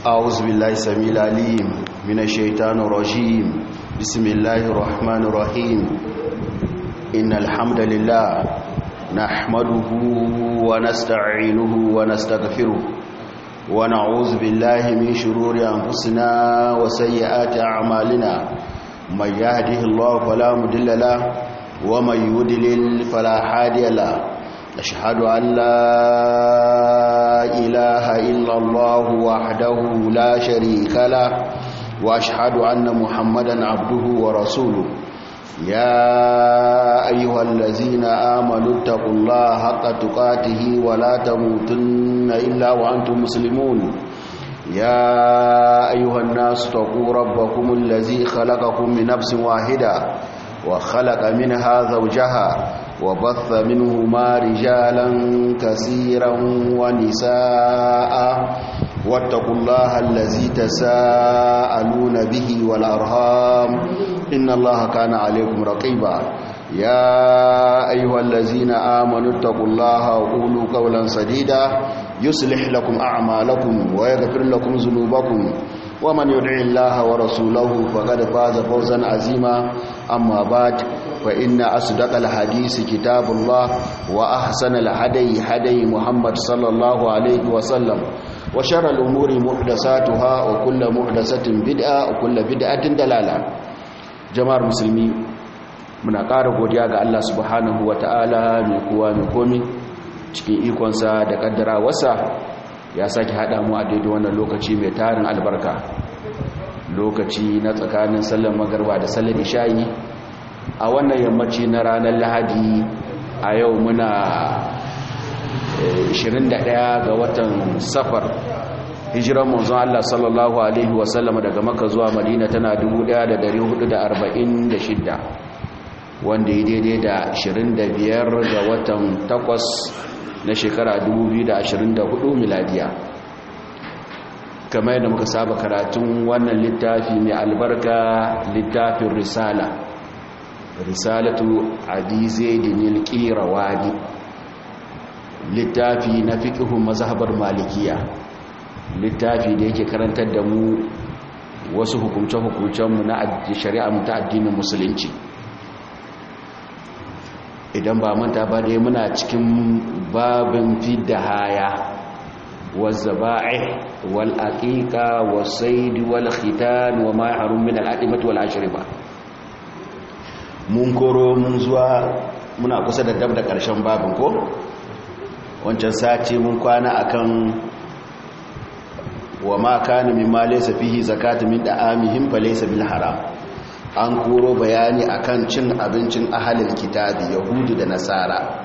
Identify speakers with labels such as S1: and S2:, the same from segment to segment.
S1: أعوذ بالله السميع العليم من الشيطان الرجيم بسم الله الرحمن الرحيم إن الحمد لله نحمده ونستعينه ونستغفره ونعوذ بالله من شرور أنفسنا وسيئات أعمالنا من يهده الله فلا مضل له ومن يضلل فلا هادي له أشهد أن لا إله إلا الله وحده لا شريك له وأشهد أن محمدا عبده ورسوله يا أيها الذين آمنوا اتقوا الله حق تقاته ولا تموتن إلا وأنتم مسلمون يا أيها الناس اتقوا ربكم الذي خلقكم من نفس واحدة وخلق منها زوجها وبث منهما رجالا كثيرا ونساء واتقوا الله الذي تساءلون به والأرهام إن الله كان عليكم رقيبا يا أيها الذين آمنوا اتقوا الله وقولوا قولا سديدا يصلح لكم أعمالكم ويغفر لكم ذنوبكم ومن يدع الله ورسوله فقد فاز فوزا عظيما أما بعد فإن أصدق الحديث كتاب الله وأحسن الهدي هدي محمد صلى الله عليه وسلم وشر الأمور محدثاتها وكل محدثة بدعة وكل بدعة دلالة جماعة المسلمين muna ƙara godiya ga Allah subhanahu wa ta'ala mai kowa mai komi cikin ikonsa da ƙaddara wasa ya sake haɗa mu a daidai wannan lokaci mai tarin albarka lokaci na tsakanin sallar magarba da sallar ishayi a wannan yammaci na ranar lahadi a yau muna 21 ga watan safar hijiran manzon Allah sallallahu alaihi wasallama daga maka zuwa madina tana 1446 wanda ya daidai da 25 ga watan 8 na shekara 2024 miladiya kamar yadda muka saba karatun wannan littafi mai albarka littafin risala risalatu adizaidin qirawani littafi na fiqhun mazhabar malikiya littafi da yake karantar da mu wasu hukumce-hukumcenmu na shari'a mu ta addinin musulunci idan ba manta ba dai muna cikin babin fidda haya والذبائح والأقيقة والصيد والختان وما يحرم من الأدمة والأشربة mun koro mun zuwa muna kusa da dab da ƙarshen babin ko wancan sati mun kwana akan wa ma kana mimma laysa fihi zakatu min da'amihim fa laysa bil haram an koro bayani akan cin abincin ahalin kitabi yahudu da nasara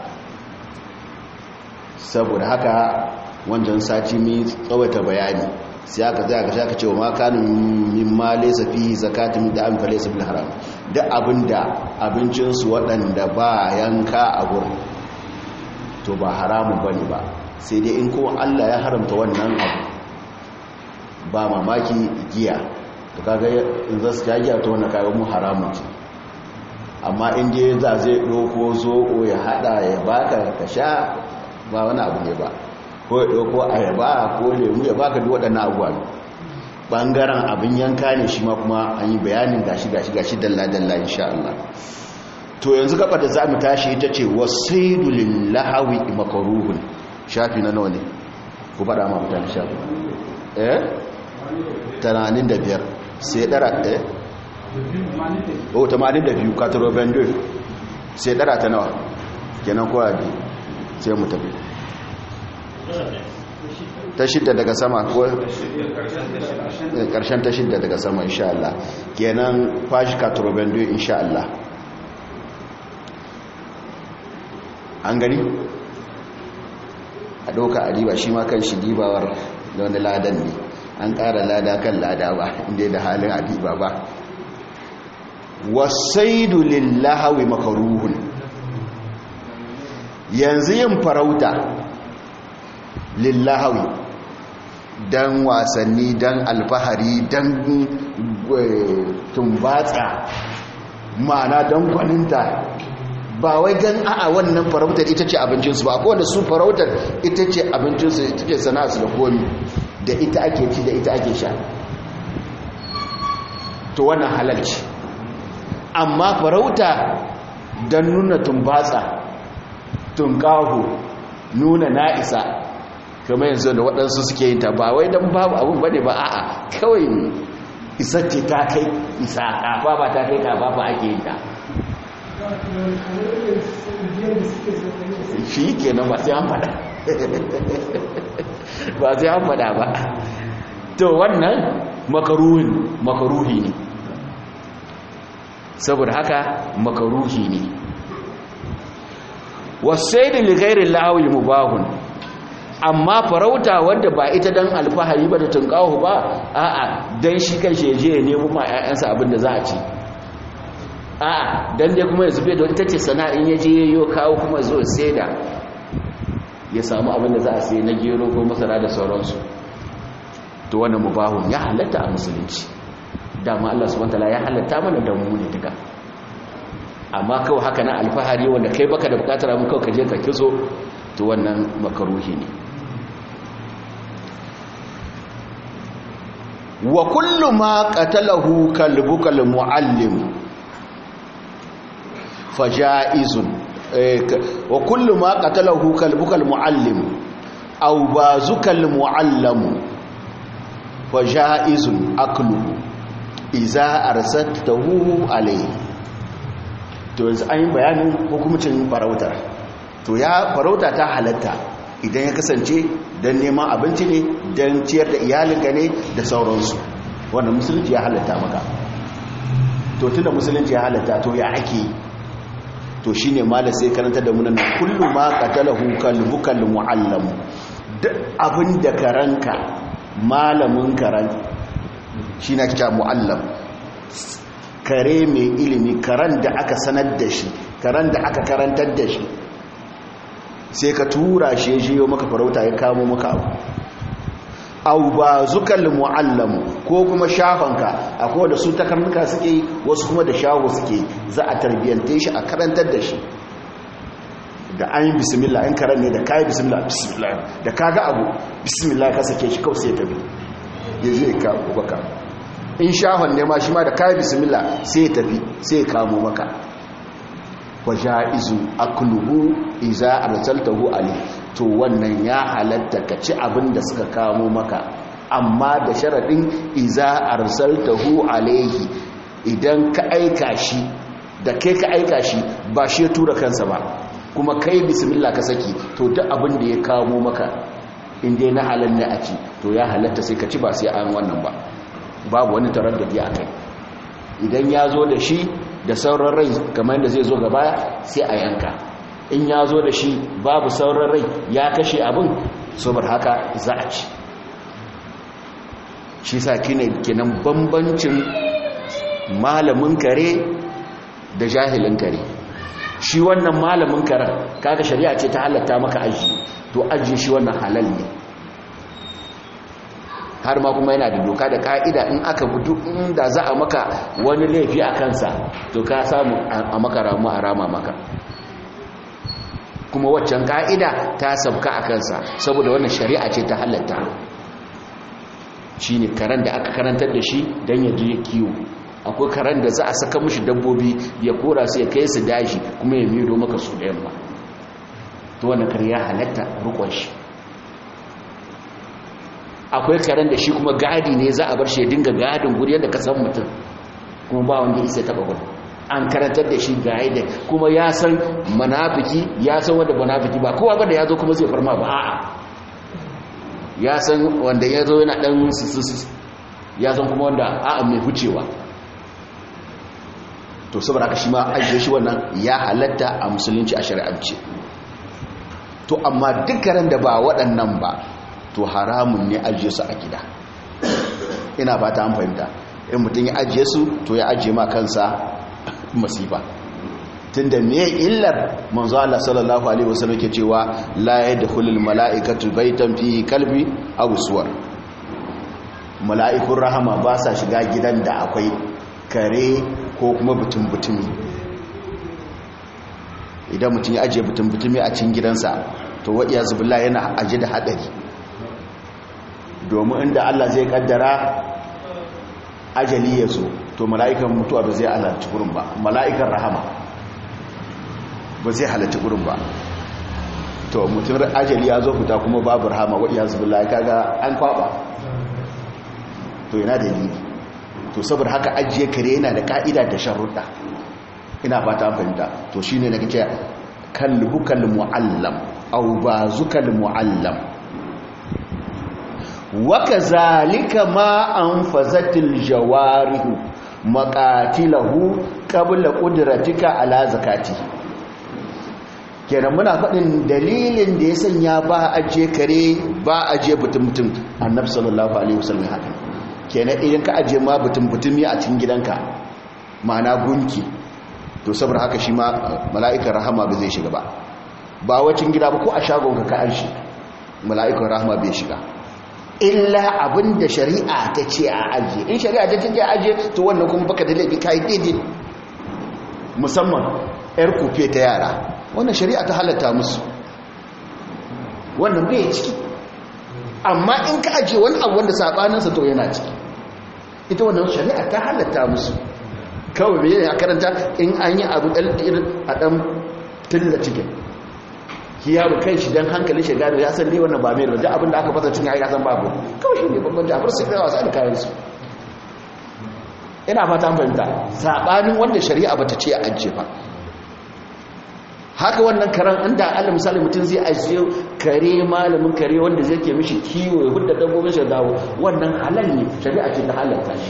S1: saboda haka wancan sati mai tsawata bayani sai aka zai aka shaka cewa makanin mimma laysa fihi zakatu min da'am fa laysa bil haram da abinda abincin su waɗanda ba yanka a gurin to ba haramun bane ba sai dai in kuma Allah ya haramta wannan abu ba mamaki giya to kaga in za su ta giya to wannan kaga mu haramun ce amma in je za zai doko zoko ya hada ya baka ka sha ba wani abu ne ba ko ya ɗauko ayaba ko lemu ya baka duk waɗannan abuwa ɓangaren abin yanka ne shi ma kuma an yi bayanin gashi gashi gashi dalla-dalla insha Allah to yanzu gaba da za mu tashi ita ce wasaidu lillahawi makaruhun shafi na nawa ne ku faɗa ma mutane shafi eh 85 sai ɗara eh o 82 kataro bendo sai ɗara ta nawa kenan kowa biyu sai mu tafi ta shidda daga sama ko karshen ta shidda daga sama insha Allah kenan fashi katurobendo insha Allah an gani a doka a riba shi ma kan shi dibawar da wani ladan ne an ƙara lada kan lada ba inda da halin a diba ba wasaidu lillahawi makaruhun yanzu yin farauta lillahawi don wasanni don alfahari don tumbatsa ma'ana don gwaninta ba wai don a'a wannan farautar ita ce abincinsu ba ko da su farautar ita ce abincinsu ita ce sana'arsu da komi da ita ake ci da ita ake sha to wannan halalci amma farauta don nuna tumbatsa tunkahu nuna na'isa kamar yanzu da waɗansu suke yin ta ba wai don babu abin bane ba a'a kawai isatti ta kai isa kafa ba ta kai kafa ba ake yin ta shi kenan ba sai an fada ba sai an fada ba to wannan makaruhin makaruhi ne saboda haka makaruhi ne wasaidin ligairin la'awil mubahun amma farauta wanda ba ita dan alfahari ba da tunkawo ba a'a dan shi kan shi je ya nemo ma ƴaƴansa abin da za a ci a'a dan dai kuma ya zube da ita ce sana'in ya je yayo kawo kuma zo saida ya samu abin da za a sai na gero ko masara da sauransu to wannan mubahun ya halatta a musulunci dama Allah subhanahu wataala ya halatta mana da mu ne duka amma kawai haka na alfahari wanda kai baka da bukatar abin kawai ka je ka kiso to wannan makaruhi ne wa kullu ma qatalahu kalbuka almuallim fajaizun wa kullu ma qatalahu kalbuka almuallim aw bazuka almuallam fajaizun akluhu iza arsatahu alayhi to yanzu an yi bayanin hukumcin farautar to ya farauta ta halatta idan ya kasance don neman abinci ne don ciyar da iyalinka ne da sauransu wanda musulunci ya halatta maka to tunda musulunci ya halatta to ya ake to shi ne mala sai karanta da munan kullum ma qatalahu kalbukal muallam duk abin da karanka malamin karan shi na kita muallam kare mai ilimi karan da aka sanar da shi karan da aka karantar da shi sai ka tura shi ya jiyo maka farauta ya kamo maka abu au ba zukal mu'allamu ko kuma shafanka akwai da su takarnuka suke wasu kuma da shaho suke za a tarbiyyante shi a karantar da shi da an yi bismillah in karan ne da kayi bismillah bismillah da kaga abu bismillah ka sake shi kawai sai tabi ya zai kawo baka in shahon ne ma shi ma da kayi bismillah sai ya tafi sai ya kamo maka wa ja'izu akluhu iza arsaltahu alayhi to wannan ya halatta ka ci abin da suka kamo maka amma da sharadin iza arsaltahu alayhi idan ka aika shi da kai ka aika shi ba shi ya tura kansa ba kuma kai bismillah ka saki to duk abin da ya kamo maka in dai na halal ne a ci to ya halatta sai ka ci ba sai an wannan ba babu wani taraddudi a kai idan ya zo da shi da sauran rai kamar da zai zo gaba sai a yanka in ya zo da shi babu sauran rai ya kashe abin saboda haka za a ci shi sa kine kenan bambancin malamin kare da jahilin kare shi wannan malamin karen kaga shari'a ce ta halatta maka aji to aji shi wannan halal ne har ma kuma yana da doka da ka'ida in aka gudu inda za a maka wani laifi a kansa to ka samu a maka ramu a rama maka kuma waccan ka'ida ta sabka a kansa saboda wannan shari'a ce ta halatta shi ne karen da aka karantar da shi don ya je kiwo akwai karen da za a saka mushi dabbobi ya kora su ya kai su daji kuma ya mido maka su da yamma to wannan kare ya halatta rukun shi akwai karen da shi kuma gadi ne za a bar shi ya dinga gadin guri yadda ka san mutum kuma ba wanda isa taba gudu an karantar da shi ga da kuma ya san manafiki ya san wanda manafiki ba kowa ba da ya zo kuma zai farma ba a'a ya san wanda ya zo yana dan sususu ya san kuma wanda a'a mai hucewa to saboda haka shi ma ajiye shi wannan ya halatta a musulunci a shari'ance to amma dukkanin da ba waɗannan ba to haramun ne ajiye su a gida ina ba ta fahimta in mutum ya ajiye su to ya ajiye ma kansa masifa tunda me illar manzo Allah sallallahu alaihi wasallam ke cewa la yadkhulul mala'ikatu baytan fihi kalbi aw suwar mala'ikun rahama ba sa shiga gidan da akwai kare ko kuma butun-butumi idan mutum ya ajiye butun-butumi a cikin gidansa to wa iya zubula yana ajiye da hadari domin inda Allah zai kaddara ajali ya zo to mala'ikan mutuwa ba zai halarci gurin ba mala'ikan rahama ba zai halarci gurin ba to mutum ajali ya zo fita kuma babu rahama wa iya zubi kaga an kwaba to yana dalili to saboda haka ajiye kare yana da ka'ida da sharuɗa ina fata fahimta to shine na kace kalbukal muallam aw bazukal muallam wa kazalika ma anfazatil jawarihu maqatilahu qabla qudratika ala zakati kenan muna faɗin dalilin da ya sanya ba ajiye kare ba ajiye mutum-mutum annabi sallallahu alaihi wasallam haka kenan idan ka ajiye ma mutum-mutumi a cikin gidanka ma'ana gunki to saboda haka shi ma mala'ikan rahama ba zai shiga ba ba wacin gida ba ko a shagon ka an shi mala'ikan rahama bai shiga illa abin da shari'a ta ce a ajiye in shari'a ta ce a ajiye to wannan kuma baka da laifi kai daidai musamman yar kufe ta yara wannan shari'a ta halatta musu wannan bai ciki amma in ka ajiye wani abu wanda sabaninsa to yana ciki ita wannan shari'a ta halatta musu kawai mai yana karanta in an yi abu ɗalɗirin a ɗan tilla cikin ki yaro kai shi don hankali shi gano ya san dai wannan ba mai da abin da aka fasa cikin ya san babu kawai shi ne babban jafar su kai wasa da kayansu ina fata fahimta saɓanin wanda shari'a ba ta ce a ajiye ba haka wannan karan inda allah misali mutum zai ajiye kare malamin kare wanda zai ke mishi kiwo ya hudda dabbobin shi dawo wannan halal ne shari'a ce ta halalta shi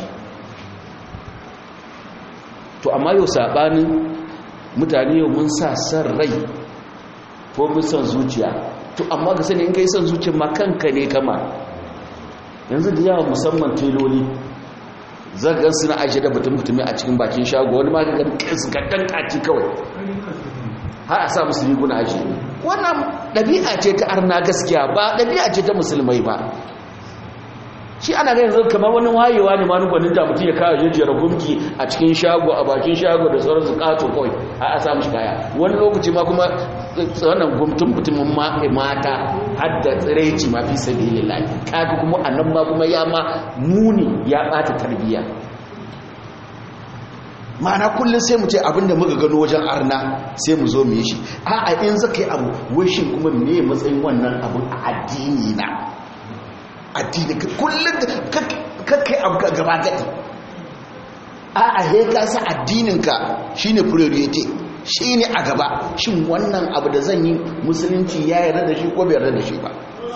S1: to amma yau saɓanin mutane yau mun sa san rai ko mun san zuciya to amma ga sani in kai san zuciya ma kanka ne kama yanzu da yawa musamman teloli zagan suna ajiye da mutum mutumi a cikin bakin shago wani ma ga kansu ga kaci kawai har a sa musu riguna ajiye wannan ɗabi'a ce ta arna gaskiya ba ɗabi'a ce ta musulmai ba shi ana ga yanzu kamar wani wayewa ne manu gwanin da mutum ya kawo jejjera gumki a cikin shago a bakin shago da sauran zukato kawai a a samu shi kaya wani lokaci ma kuma wannan gumtun mutumin mata har da tsiraici ma fi sabi lillahi kaga kuma a nan ma kuma ya ma muni ya ɓata tarbiyya ma'ana kullum sai mu ce abinda muka gano wajen arna sai mu zo mu yi shi a'a in zaka yi abu wai shi kuma me matsayin wannan abun a addini na addini kullum kakkai abu ka gaba gadi a a he ka sa addininka shine priority shine a gaba shin wannan abu da zan yi musulunci ya yarda da shi ko bai yarda da shi ba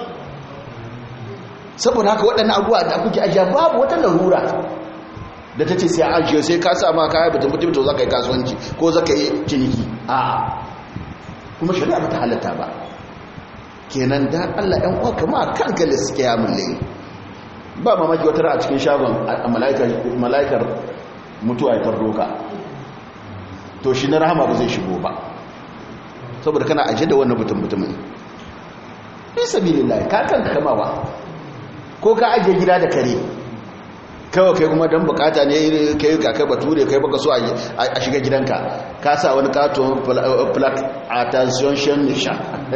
S1: saboda haka waɗannan abubuwa da kuke ajiya babu wata larura da ta ce sai ajiye sai ka sa ma kaya batun mutum to za ka yi kasuwanci ko za ka yi ciniki a kuma shari'a ba ta halatta ba kenan da Allah ɗan uwa kama kanka da suke ya mulle ba mamaki wata a cikin shagon mala'ikar mutuwa ya tarro ka to shi na rahama ba zai shigo ba saboda kana aje da wannan mutum mutumin fi sabilillah ka kanka kama ba ko ka aje gida da kare kawai kai kuma don bukata ne kai kakai bature kai baka so a shiga gidanka ka sa wani katon plak attention shan nisha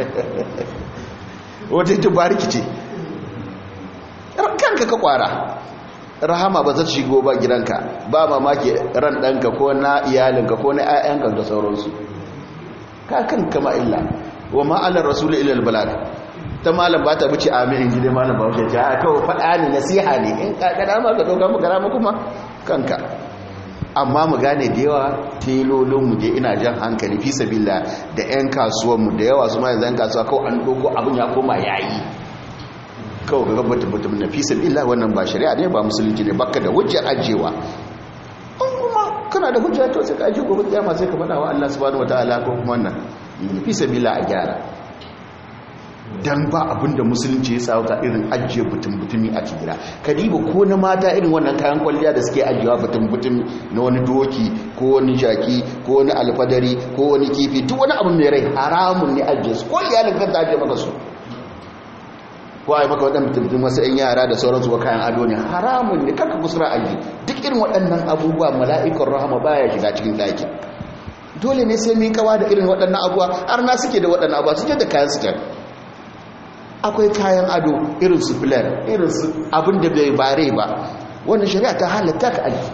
S1: wata ita bariki ce kanka ka kwara rahama ba za ta shigo ba gidanka ba mamaki ran ɗanka ko na iyalinka ko na 'ya'yanka da sauransu ka kan kama illa wa ma'alar rasulun ilal balag ta malam ba ta buce amin gida malam ba wuce ta kawo faɗa ne nasiha ne in kakada ma ka ɗauka mu karama kuma kanka amma mu gane da yawa telolinmu je ina jan hankali fi sabila da 'yan kasuwanmu da yawa su ma yanzu 'yan kasuwa kawai an ɗauko abin ya koma yayi kawai ga gabata mutum na fi sabila wannan ba shari'a ne ba musulunci ne baka da hujjar ajewa an kuma kana da hujjar to sai ka ajiye gobe kiyama sai ka faɗa wa Allah subhanahu wataala ko kuma wannan fi sabila a gyara dan ba abinda musulunci ya tsawata irin ajiye butun-butumi a cikin ka diba ko na mata irin wannan kayan kwalliya da suke ajiyewa butun-butumi na wani doki ko wani jaki ko wani alfadari ko wani kifi duk wani abu mai rai haramun ne ajiye su ko iyalin kan ta ajiye maka su ko a yi maka waɗanda butun wasu 'yan yara da sauransu ko kayan ado ne haramun ne kanka kusura aji duk irin waɗannan abubuwa mala'ikar rahama baya shiga cikin ɗakin dole ne sai mun kawa da irin waɗannan abubuwa har na suke da waɗannan abubuwa suke da kayan suke akwai kayan ado irin su filar irin su abin da bai bare ba wannan shari'a ta halatta ka alki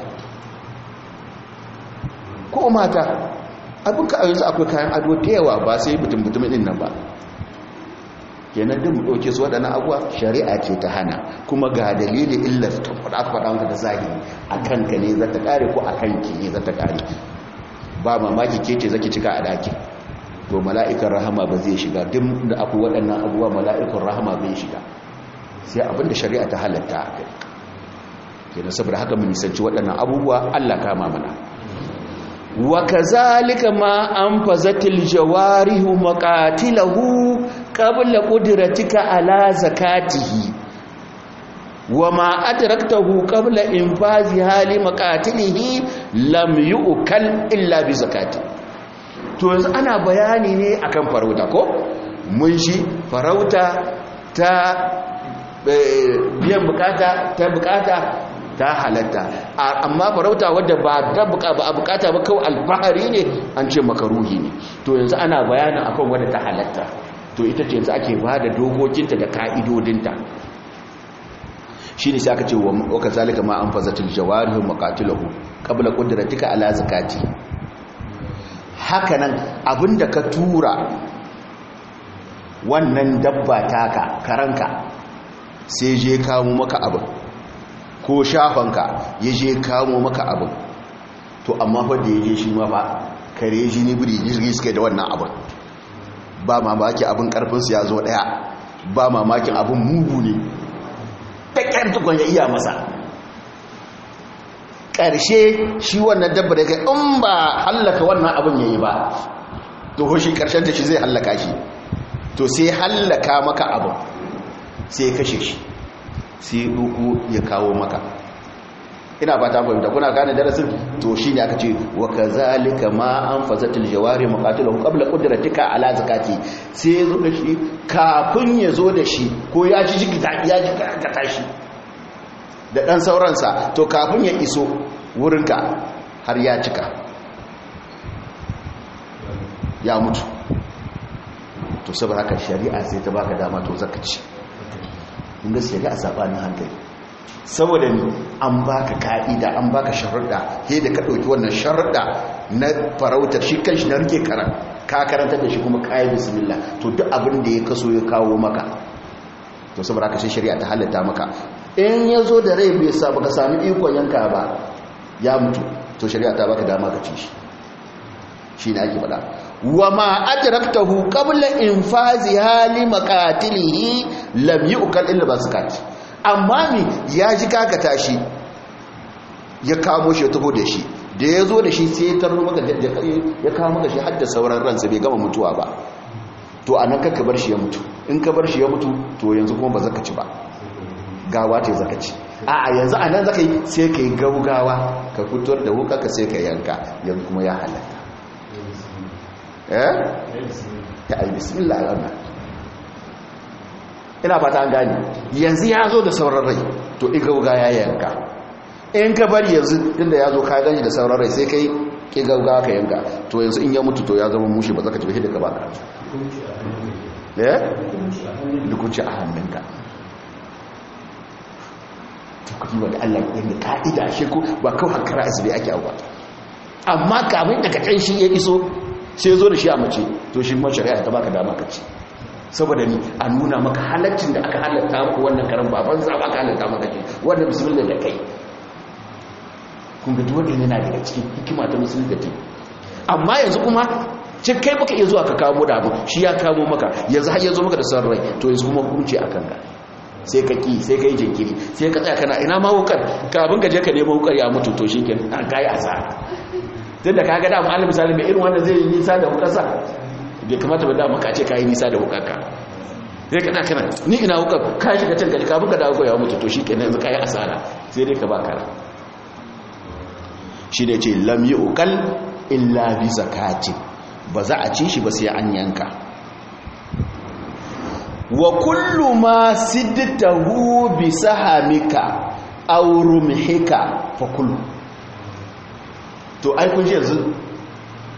S1: ko mata abin ka yanzu akwai kayan ado da yawa ba sai mutum-mutum ɗin nan ba kenan din mu ɗauke su waɗannan abuwa shari'a ce ta hana kuma ga dalilin illar ta faɗa faɗa maka da zahiri a kanka ne za ta ƙare ko a kanki ne za ta ƙare ba mamaki ke ce zaki cika a ɗaki to mala'ikan rahama ba zai shiga duk da akwai waɗannan abuwa mala'ikan rahama bai shiga sai abinda shari'a ta halatta a kai kenan saboda haka mu nisanci waɗannan abubuwa Allah kama mana wa kazalika ma anfazatil jawarihu maqatilahu qabla qudratika ala zakatihi wa ma adraktahu qabla infazi hali maqatilihi lam yu'kal illa bi zakati to yanzu ana bayani ne akan farauta ko mun shi farauta ta biyan bukata ta bukata ta halatta amma farauta wadda ba ta ba a bukata ba kawai alfahari ne an ce makaruhi ne to yanzu ana bayanin akan wadda ta halatta to ita ce yanzu ake ba da dokokinta da ka'idodinta shi ne sai aka ce wa ka zalika ma an fazatil jawarihu maqatilahu qabla qudratika ala zakati hakanan abinda ka tura wannan dabba taka karanka sai je kawo maka abin ko shafanka ya je kamo maka abin to amma wadda ya je shi ma ba kare shi ne biri jirgi suke da wannan abin ba mamaki abin karfinsu ya zo daya ba mamakin abin mugu ne ƙaƙƙar tukon ya iya masa ƙarshe shi wannan dabba da kai in ba hallaka wannan abin ya yi ba to shi ƙarshen ta shi zai hallaka shi to sai hallaka maka abin sai kashe shi sai duku ya kawo maka ina ba ta fahimta kuna gane darasin to shi ne aka ce wa kazalika ma an fazatil jawari muqatilahu qabla qudratika ala zakati sai ya zo da shi kafin ya zo da shi ko ya ji jigita ya ji ka tashi da dan sauransa to kafin ya iso wurinka har ya cika ya mutu to saboda haka shari'a sai ta baka dama to zakaci kun ga shari'a sabanin hankali saboda ni an baka ka'ida an baka sharuɗa he da ka ɗauki wannan sharuɗa na farautar shi kanshi na rike karan ka karanta da shi kuma kayi bismillah to duk abin da ya kaso ya kawo maka to saboda haka sai shari'a ta halatta maka in ya zo da rai bai sa baka sami ikon yanka ba ya mutu to shari'a ta baka dama ka ci shi shi ne ake faɗa wa ma adraktahu qabla infazi hali maqatilihi lam yu'kal illa baskat amma mi ya ji kaka tashi ya kamo shi ya taho da shi da ya zo da shi sai ya tarro maka da ya kawo maka shi har da sauran ransa bai gama mutuwa ba to anan ka bar shi ya mutu in ka bar shi ya mutu to yanzu kuma ba zaka ci ba gawa ce zaka ci a'a yanzu anan zaka yi sai kai gaugawa ka fitar da wuka ka sai ka yanka yanzu kuma ya halatta eh ta ai bismillah Allah ina fata an gane yanzu ya zo da sauran rai to igauga ya yanka in ka bari yanzu inda ya zo ka gani da sauran rai sai kai igauga ka yanka to yanzu in ya mutu to ya zama mushi ba zaka tafi da ka ba ka eh dukunci a hannunka to kuma da Allah ya yi ka'ida shi ko ba kawai hankara asibi ake abu amma kamin daga kan shi ya iso sai zo da shi a mace to shi ma shari'a ta baka dama ka ci saboda ni a nuna maka halaccin da aka halatta maka wannan karan baban za ba ka halatta maka ce wannan bismillah da kai kun ga duwanda yana daga cikin hikima ta musulun da amma yanzu kuma ce kai baka iya zuwa ka kamo da abu shi ya kamo maka yanzu har yanzu maka da son rai to yanzu kuma hukunci a kanka sai ka ki sai ka yi jinkiri sai ka tsaya kana ina ma wukar kafin ka je ka nemo wukar ya mutu to shi ke an kayi asara tun da kaga dama alim misali mai irin wanda zai yi nisa da hukarsa bai kamata ba dama ka ce ka yi nisa da hukarka sai kana kana ni ina hukar ka shiga can gari kafin ka dawo ya mutu to shi ke yanzu ka yi asara sai dai ka ba kara shi da ce lam yi ukal illa bi zakati ba za a ci shi ba sai an yanka wa kullu ma siddatahu bi sahamika aw rumhika fa kullu to ai kun ji yanzu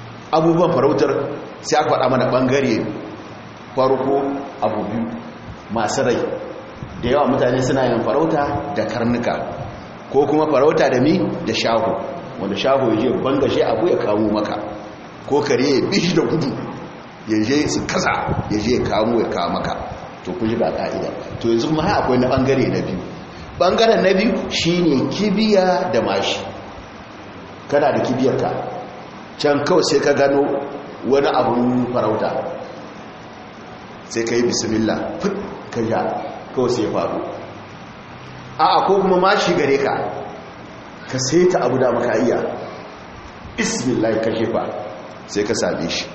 S1: abubuwan farautar sai aka faɗa mana ɓangare farko abu biyu masu rai da yawa mutane suna yin farauta da karnuka ko kuma farauta da mi da shahu wanda shahu ya je bangashe abu ya kamo maka ko kare ya bishi da gudu ya je su kasa ya je ya kamo ya kawo maka to kun ji ba ka'ida to yanzu ma akwai na bangare na biyu bangaren na biyu shine kibiya da mashi kana da kibiyarka can kawai sai ka gano wani abun farauta sai ka yi bismillah fit ka ja kawai sai faru a ko kuma mashi gare ka ka sai ta abu da maka iya bismillah ka jefa sai ka same shi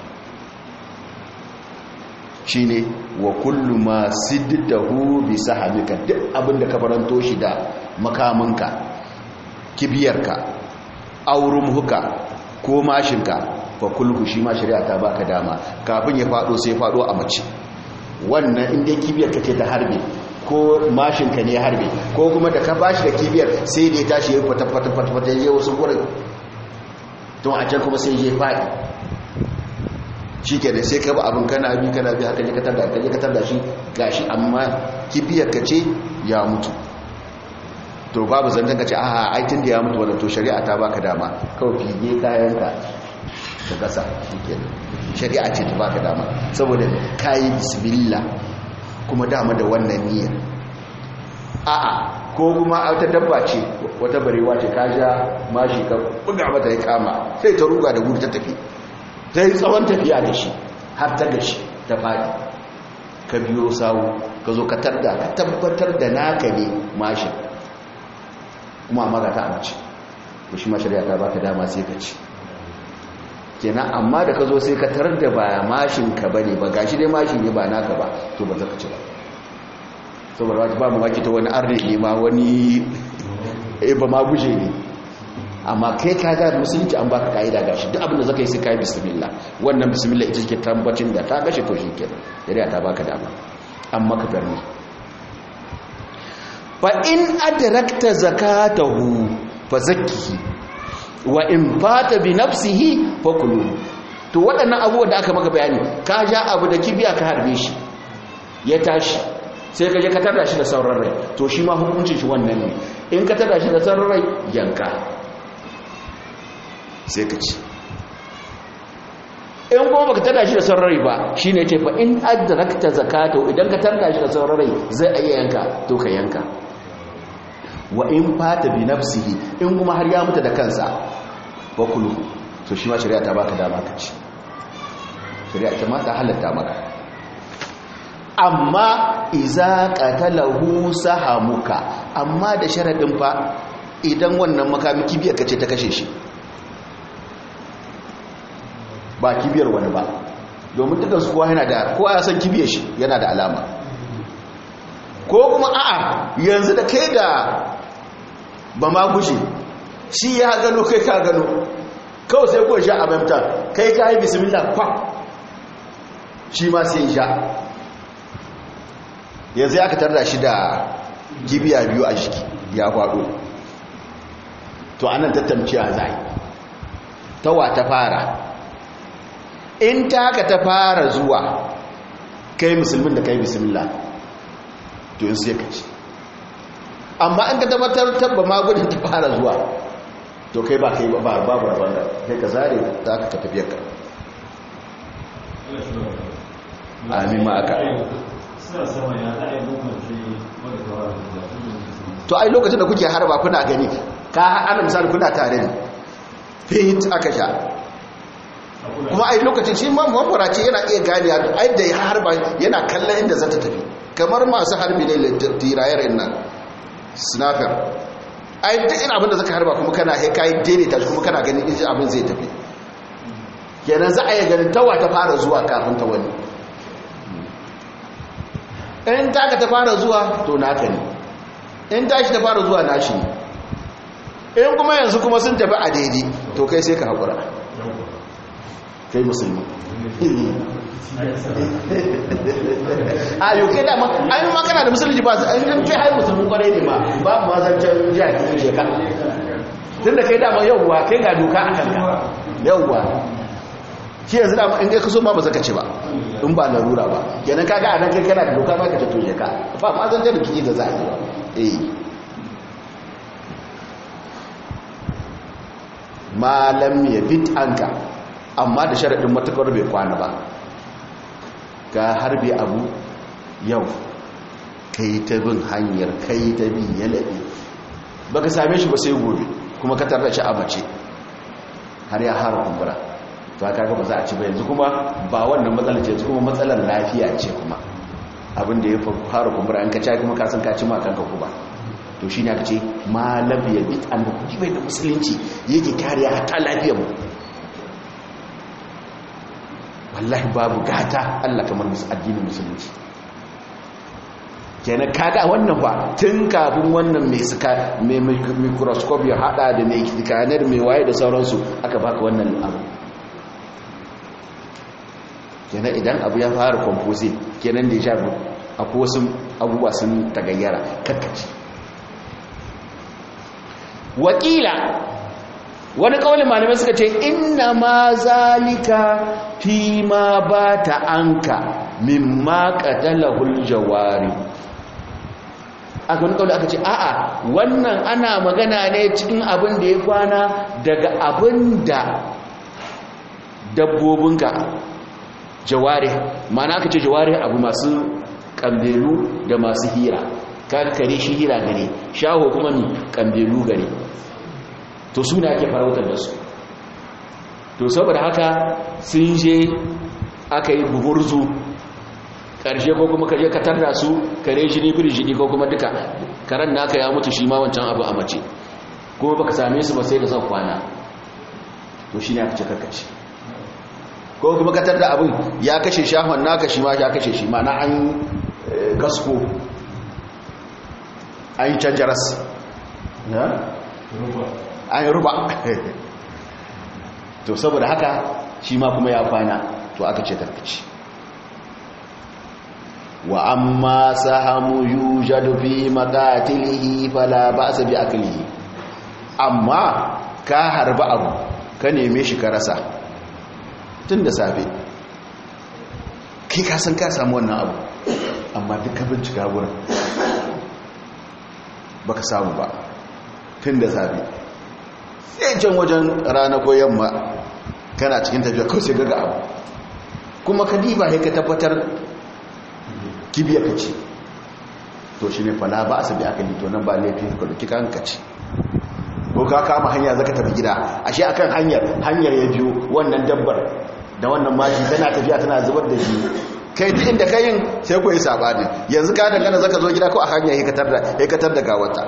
S1: shi ne wa kullu ma siddahu bi sahabika duk abinda ka faranto shi da makaminka kibiyarka aurumhuka ko mashinka fa kulhu shi ma shari'a ta baka dama kafin ya fado sai fado a mace wannan inda kibiyar ka ce ta harbe ko mashinka ne ya harbe ko kuma da ka bashi da kibiyar sai da ya tashi ya fata fata fata fata ya wasu gurin don a can kuma sai ya faɗi shi ke da sai ka ba abin kana bi kana bi haka jikatar da aka jikatar da shi gashi amma kibiyar ka ce ya mutu to babu zantan ka ce aha aikin da ya mutu wadda to shari'a ta baka dama kawai fiye kayanka da gasa shi ke shari'a ce ta baka dama saboda kayi bismillah kuma dama da wannan niyyar a'a ko kuma wata dabba ce wata barewa ce ka ja mashi ka buga mata ya kama sai ta ruga da gudu ta tafi ta yi tsawon tafiya da shi har ta gashi ta faɗi ka biyo sawu ka zo ka tarda ka tabbatar da naka ne mashin kuma amma ga ta amince ko shi mashari'a ta baka dama sai ka ci kenan amma da ka zo sai ka tarar da ba mashin ka bane ba gashi dai mashi ne ba naka ba to ba za ka ci ba saboda wata ba mu waki ta wani arne ne ma wani ba ma guje ne amma kai ka ga musulunci an baka kaida gashi duk abin da zaka yi sai kai bismillah wannan bismillah ita ce tambacin da ta gashi to shikenan shari'a ta baka dama amma ka garni fa in adrakta zakatahu fa zakkihi wa in fata bi nafsihi fa kulu to waɗannan abubuwan da aka maka bayani ka ja abu da kibiya ka harbe shi ya tashi sai ka je ka tada shi da sauran rai to shi ma hukuncin shi wannan ne in ka tada shi da sauran rai yanka sai ka ci in kuma baka tada shi da sauran rai ba shine ce fa in adrakta zakatu idan ka tada shi da sauran rai zai iya yanka to ka yanka wa in fata bi nafsihi in kuma har ya mutu da kansa wa kulu to shi ma shari'a ta baka dama ka ci shari'a ta ma ta halatta maka amma iza qatalahu sahamuka amma da sharadin fa idan wannan makami kibiyar kace ta kashe shi ba kibiyar wani ba domin dukkan su kowa yana da kowa ya san kibiyar shi yana da alama ko kuma a'a yanzu da kai da ba ma gushe shi ya gano kai ka gano kawai sai kuwa sha a mamta kai ka yi bismillah kwa shi ma sai sha yanzu ya ka tarda shi da gibiya biyu a jiki ya faɗo to anan tattamciya zai tawa ta fara in ta haka ta fara zuwa kai musulmin da kai bismillah to yin sai ka ci amma an ka tabbatar tabba magunin ta fara zuwa to kai ba kai ba babu rabon da kai ka zare za ka tafiyar ka amin ma aka to ai lokacin da kuke harba kuna gani ka ana misali kuna tare ne fit aka sha kuma ai lokacin shi ma mafaraci yana iya gani ai da ya harba yana kallon inda za ta tafi kamar masu harbi ne tirayar nan snapper ai duk ina abinda zaka harba kuma kana he kai daidaita shi kuma kana ganin inji abin zai tafi kenan za a yi ganin tawa ta fara zuwa kafin ta wani in taka ta fara zuwa to naka ne in tashi ta fara zuwa nashi ne in kuma yanzu kuma sun tafi a daidai to kai sai ka haƙura kai musulmi a yau kai dama ainihin ma kana da musulunci ba an yi kai hai musulmi kwarai ne ma ba mu mazancan jihar sheka tun da kai dama yauwa kai ga doka a kanka yauwa shi yanzu da in kai kaso ma ba zaka ci ba in ba larura ba kenan kaga a nan kai kana da doka ma ka ta toje ka ba ma zan da kiji da za a yi ba eh malam ya bit anka amma da sharadin matakar bai kwana ba ka harbe abu yau kai ta bin hanyar kai ta bin yalabi baka same shi ba sai gobe kuma ka tarda shi a mace har ya hara kumbura to aka ga ba za a ci ba yanzu kuma ba wannan matsalar ce kuma matsalar lafiya ce kuma abin da ya fara kumbura an ka ci kuma ka san ka ci ma kanka kuma to shi ne aka ce malam ya bi an da kuji bai da musulunci yake kariya hatta lafiyar mu wallahi babu gata Allah kamar addinin musulunci kenan kaga wannan ba tun kafin wannan mai suka mai microscope ya hada da mai scanner mai waye da sauransu aka baka wannan abu kenan idan abu ya fara composite kenan da ya akwai wasu abubuwa sun tagayyara karkaci wakila wani kawai malamai suka ce inna ma zalika fi ma ba ta anka mimma qatalahul jawari aka wani kawai aka ce a'a wannan ana magana ne cikin abin da ya kwana daga abin da dabbobinka jawari mana aka ce jawari abu masu kambelu da masu hira kaga kare shi hira gare shaho kuma mi kambelu gare to su ne ake farautar da su to saboda haka sun je aka yi buhurzu ƙarshe ko kuma kaje ka tarda su kare shi ne biri jini ko kuma duka karen naka ya mutu shi ma wancan abu a mace kuma baka same su ba sai da zan kwana to shi ne aka ce karkace ko kuma ka tarda abin ya kashe shahon naka shi ma ya kashe shi ma na an gasko an yi canjaras an yi ruba to saboda haka shi ma kuma ya kwana to aka ce tarkaci wa amma sahamu yujadu fi maqatilihi fala ba'sa bi aklihi amma ka harba abu ka neme shi ka rasa tun da safe kai ka san ka samu wannan abu amma duk ka bincika wurin baka samu ba tun da safe sai can wajen rana ko yamma kana cikin tafiya kawai sai gaga abu kuma ka diba sai ka tabbatar kibiya ka ce to shi ne fala ba a sabi aka lito nan ba laifin ka duki kan ka ce ko ka kama hanya zaka tafi gida ashe akan hanyar hanyar ya biyo wannan dabbar da wannan mashi tana tafiya tana zubar da shi kai duk inda kayin sai ku yi sabani yanzu ka dangana zaka zo gida ko a hanya hikatar da hikatar da gawata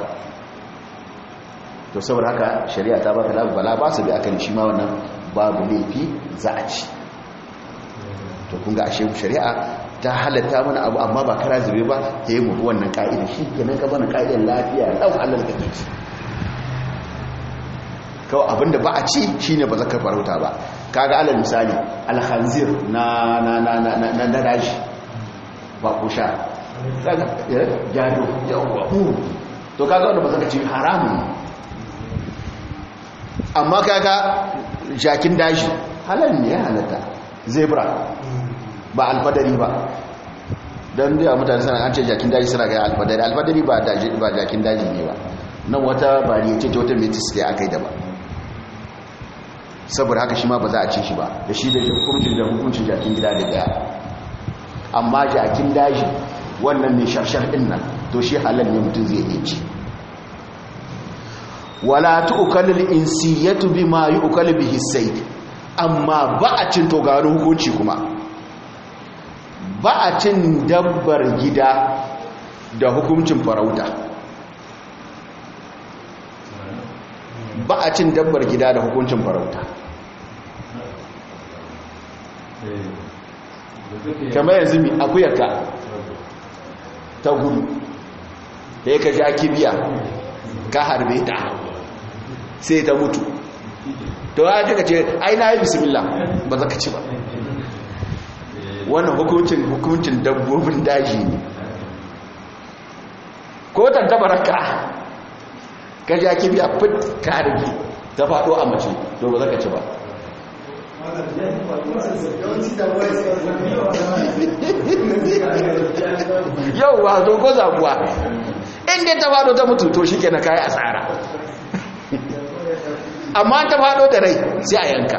S1: to saboda haka shari'a ta baka labu bala ba su bi akan shi ma wannan babu laifi za a ci to kun ga ashe shari'a ta halatta mana abu amma ba kara zube ba ta yi mu wannan ka'ida shi kenan ka bana ka'idar lafiya ɗau Allah da kake ci kawai abinda ba a ci shine ba zaka farauta ba kaga alal misali alhanzir na na na na na na daji ba ko sha kaga jado yawa to kaga wanda ba zaka ci haramun amma kaga jakin daji halal ne ya halatta zebra ba alfadari ba don da mutane sana an ce jakin daji suna gaya alfadari alfadari ba jakin daji ne ba nan wata bari ce wata metis da aka yi da ba saboda haka shi ma ba za a ce shi ba da shi da hukuncin da hukuncin jakin gida da daya amma jakin daji wannan mai sharshar din nan to shi halal ne mutum zai iya ci wala tu'kalul insiyatu bima yu'kalu bihi sayd amma ba a cin to ga hukunci kuma ba a cin dabbar gida da hukuncin farauta ba a cin dabbar gida da hukuncin farauta kamar yanzu mi akuyarka ta gudu da ya ka ja kibiya ka harbe ta sai ta mutu to ya ka ce ai na yi bismillah ba za ka ci ba wannan hukuncin hukuncin dabbobin daji ne ko tantabaraka ka ja kibiya fit ka harbi ta faɗo a mace to ba za ka ci ba yau wa to ko zabuwa inda ta fado ta mutu to shike na kai asara amma ta fado da rai sai a yanka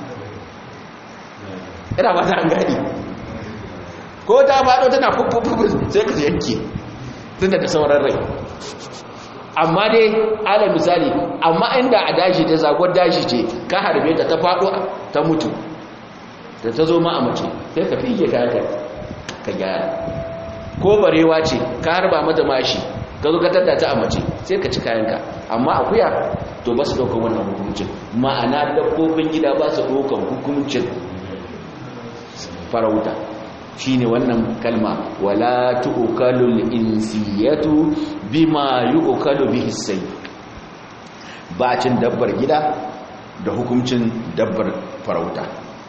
S1: ina ba ta gani ko ta fado tana fufufufu sai ka yanke tunda da sauran rai amma dai ala misali amma inda a dashi ta zagon dashi ce ka harbe ta ta fado ta mutu da ta zo ma a mace sai ka fiye ka ka gyara ko barewa ce ka harba mata mashi ka zo ka tattata a mace sai ka ci kayanka amma akuya to ba su ɗaukar wannan hukuncin ma'ana dabbobin gida ba su ɗaukar hukuncin farauta shine wannan kalma wala tu'kalul insiyatu bima yu'kalu bihi sai ba cin dabbar gida da hukuncin dabbar farauta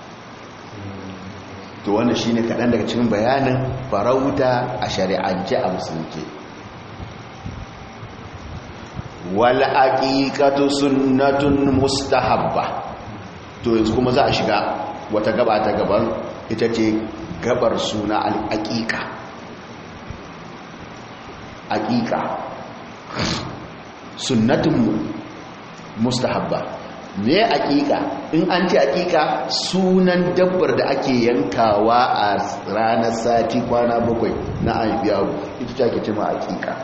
S1: to wannan shine kaɗan daga cikin bayanin farauta a shari'ance a musulunci wal aqiqatu sunnatun mustahabba to yanzu kuma za a shiga wata gaba ta gaban ita ce gabar suna al aqiqa aqiqa sunnatun mustahabba me aqiqa in an ce aqiqa sunan dabbar da ake yankawa a ranar sati kwana bakwai na aibiyawu ita ce ake cewa aqiqa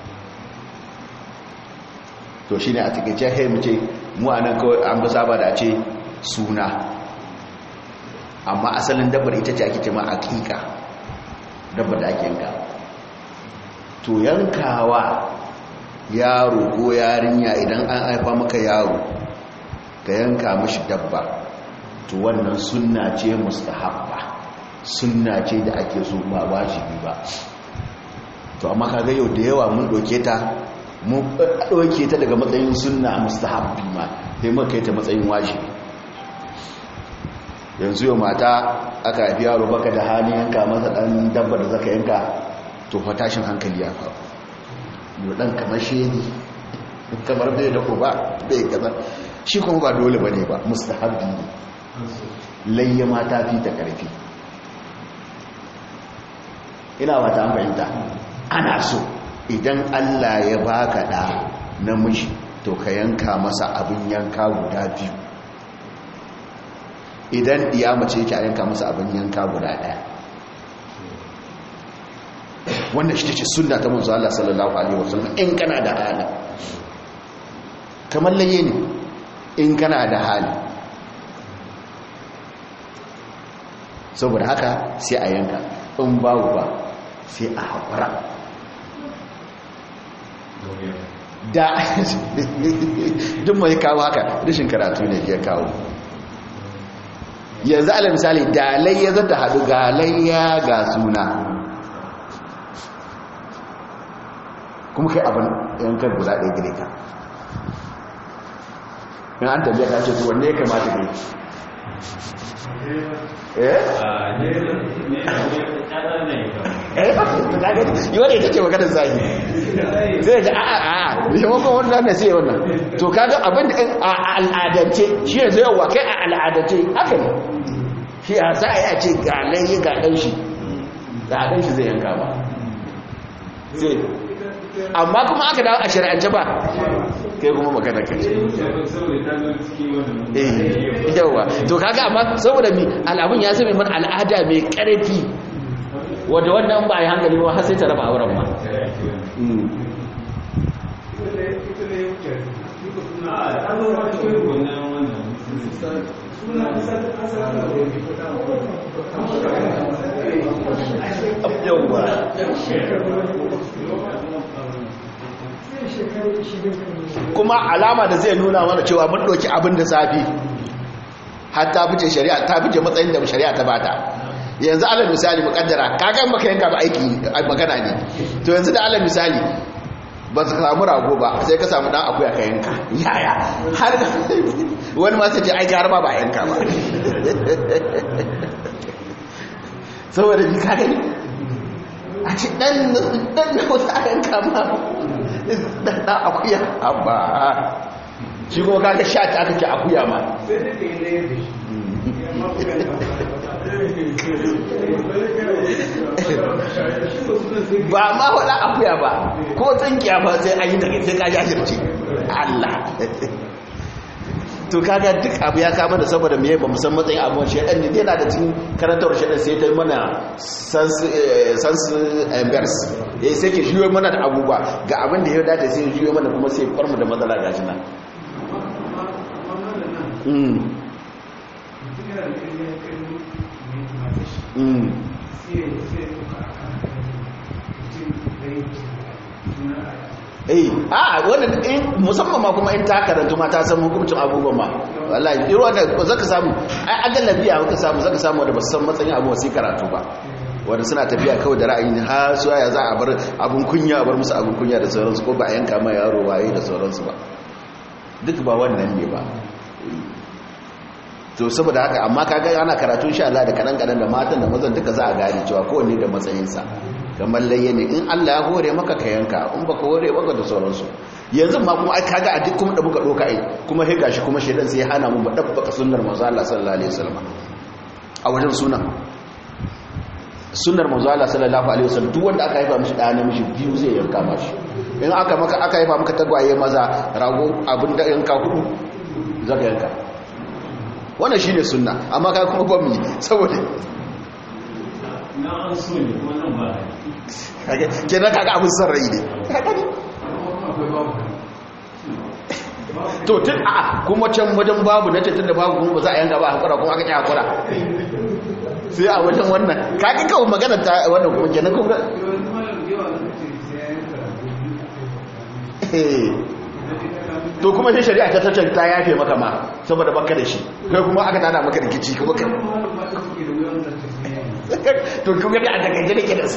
S1: to shi ne a takaice hai mu ce mu a nan kawai an ba saba da ce suna amma asalin dabbar ita ce ake ce ma aƙiƙa dabbar da ake yanka to yankawa yaro ko yarinya idan an haifa maka yaro ka yanka mashi dabba to wannan sunna ce mustahabba sunna ce da ake so ba wajibi ba to amma kaga yau da yawa mun doke ta mun ɗauke ta daga matsayin sunna mustahabbi ma sai muka kai ta matsayin wajibi yanzu yau mata aka haifi yaro baka da hali yanka masa ɗan dabba da zaka yanka to fa tashin hankali ya faru yau ɗan kamar shedi kamar bai da ko ba bai gaza shi kuma ba dole ba ne ba mustahabbi ne layya mata fi ta ƙarfi ina ba ta fahimta ana so idan Allah ya baka da namiji to ka yanka masa abin yanka guda biyu idan iya mace yake a yanka masa abin yanka guda daya wannan shi ce sunna ta manzo Allah sallallahu alaihi wasallam in kana da hali kamar laye ne in kana da hali saboda haka sai a yanka in babu ba sai a haƙura da duk mai kawo haka rashin karatu ne ya kawo yanzu ala misali dalai ya zata haɗu galayya ga suna kuma kai abin yankan guda ɗaya gire ka in an tabiya ta ce wanne ya kamata ne eh yi wadda ita ce maganar zai zai ga a a a maimakon wannan na sai wannan to kaga abin da a al'adance shi ne zai yawa kai a al'adance haka ne shi a za a yi a ce ga layi ga ɗan shi ga ɗan shi zai yanka ba sai amma kuma aka dawo a shari'ance ba kai kuma magana kai eh yawa to kaga amma saboda mi al'abun ya zama mana al'ada mai karfi wanda wannan ba a yi hankali ba har sai ta raba auren ma kuma alama da zai nuna mana cewa mun ɗauki abin da zafi har ta fice shari'a ta fice matsayin da shari'a ta bata yanzu alal misali mukaddara kagan maka yanka ba aiki magana ne to yanzu da alal misali ba su samu rago ba sai ka samu dan akuya ka yanka yaya har wani ma sai ce ai har ma ba yanka ba saboda bi ka gani a ce dan dan da wasu a yanka ma dan dan akuya abba shi kuma kaga sha ta aka ce akuya ma ba ma wada akuya ba ko tsinkiya ba sai an yi daga sai ka jajirce Allah to kaga duk abu ya kama da saboda me ba musan matsayin abuwan shaidan ne yana da cikin karantar shaidan sai ta mana sans embers ya sai ke shiyo mana da abubuwa ga abin da ya dace sai shiyo mana kuma sai farmu da matsala ga shi nan eh a wannan in musamman ma kuma in ta karanta ma ta san hukuncin abubuwan ma wallahi irin wannan zaka samu ai agalabiya zaka samu zaka samu wanda ba san matsayin abubuwa sai karatu ba wanda suna tafiya kawai da ra'ayin ha su ya za a bar abun kunya a bar musu abun kunya da sauransu ko ba a yanka ma yaro waye da sauransu ba duk ba wannan ne ba to saboda haka amma kaga ana karatu insha Allah da kadan kadan da matan da mazan duka za a gane cewa kowanne da matsayinsa kamar layye ne in Allah ya hore maka ka yanka in baka hore maka da sauransu yanzu ma kuma ai kaga a duk kuma da muka doka ai kuma sai gashi kuma shedan sai ya hana mu dabbaka sunnar manzo Allah sallallahu alaihi wasallam a wajen sunan sunnar manzo Allah sallallahu alaihi wasallam duk wanda aka haifa mishi da namiji biyu zai yanka mashi in aka maka aka haifa maka tagwaye maza rago abin da yanka hudu zaka yanka wannan shine sunna amma kai kuma ba mu saboda
S2: na an so ne kuma nan ba
S1: kenan kaga abin son rai ne to tun a kuma can wajen babu na ce tun da babu kuma ba za a yanka ba a hakura kuma aka ƙi hakura sai a wajen wannan kaga kawo magana ta wannan kuma kenan kuma to kuma shi shari'a ta tattun ta yafe maka ma saboda baka da shi kai kuma aka tada maka rikici kuma ka to kuma da a takaice da ke da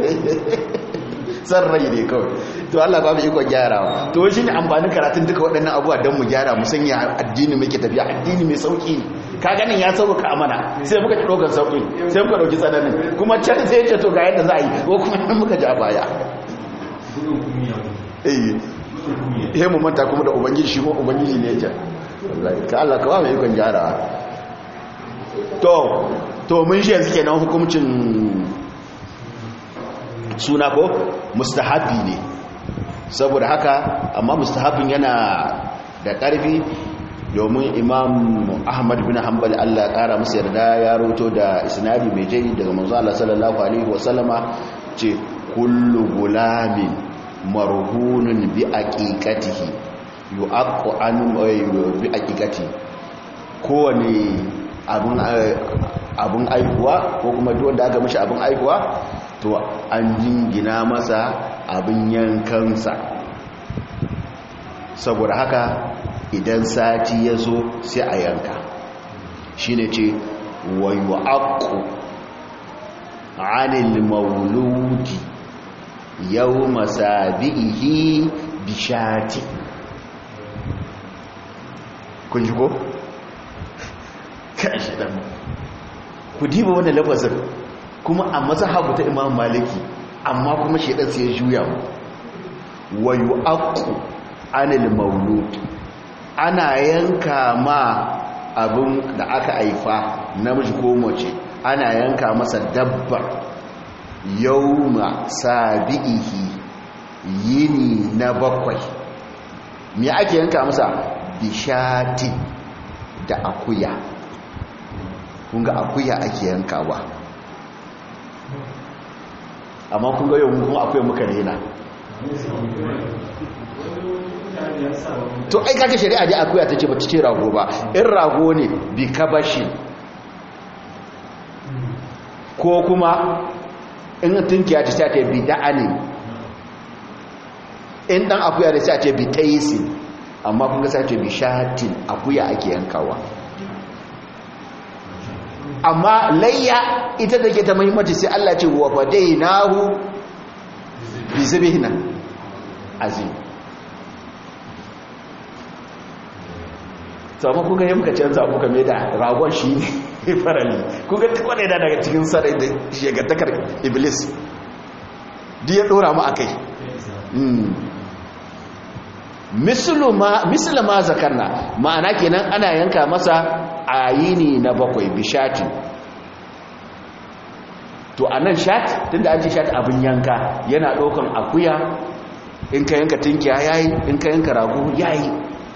S1: san rai ne kawai to Allah ba mu iko gyarawa to shi ne amfanin karatun duka waɗannan abubuwa don mu gyara mu sanya addini muke tafiya addini mai sauki ka ganin ya sauka amana sai muka ci ɗaukar sauki sai muka ɗauki tsananin kuma can sai ce to ga yadda za a yi ko kuma muka ji a baya eh ihe mu manta kuma da ubangiji shi kuma ubangiji ne ya ka Allah ka ba mu ikon gyarawa to to mun shi yanzu kenan hukuncin suna ko mustahabi ne saboda haka amma mustahabin yana da ƙarfi domin imam ahmad bin hanbal Allah ƙara masa yarda ya roto da isnadi mai jai daga manzo Allah sallallahu alaihi wasallama ce kullu gulamin marhunun bi aqiqatihi yu'aqqu an bi aqiqati kowane abun abun aihuwa ko kuma duk wanda aka mishi abun aihuwa to an jingina masa abin yankansa saboda haka idan sati ya zo sai a yanka shi ne ce wayo aku anil mauludi yau masabi'ihi bishati kun ji ko? kashi ɗan ku diba wani lafazin kuma a mazhabu ta imam maliki amma kuma shedan sai ya juya mu wa yu'aqqu anil maulud ana yanka ma abin da aka haifa namiji ko mace ana yanka masa dabba yawma sabihi yini na bakwai me ake yanka masa bishati da akuya kunga akuya ake yankawa amma kun ga yau kuma akwai muka rena to ai kaka shari'a ji akuya ta ce ba ta ce rago ba in rago ne bi kabashi ko kuma in tunkiya ta sai ta bi da'ani in dan akuya da sai ta bi taisi amma kun ga sai ta bi shatin akuya ake yankawa amma layya ita da ke ta muhimmanci sai Allah ce wa fadainahu bi zibihna azim to amma kuka yi muka canza muka mai da ragon shi ne farali kuka kwane da daga cikin sarai da shegantakar iblis duk ya dora mu akai mislu ma zakarna ma'ana kenan ana yanka masa ayini na bakwai bishati to anan shat tunda an ce shat abin yanka yana ɗaukan akuya in ka yanka tinkiya yayi in ka yanka rago yayi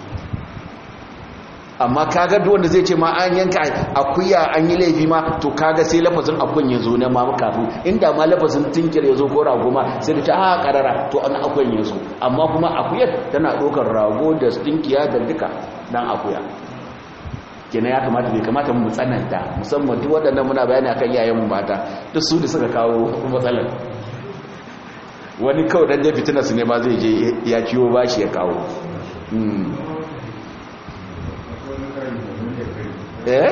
S1: amma kaga duk wanda zai ce ma an yanka akuya an yi laifi ma to kaga sai lafazin akun ya zo na ma kafin inda ma lafazin tinkir ya zo ko rago ma sai da ta a karara to an akun ya zo amma kuma akuyar tana ɗaukar rago da tinkiya da duka dan akuya kenan ya kamata bai kamata mu tsananta musamman duk waɗannan muna bayani akan yayan mu mata duk su da suka kawo matsalar wani kawai dan je fitina su ne ma zai je ya ciwo bashi ya kawo eh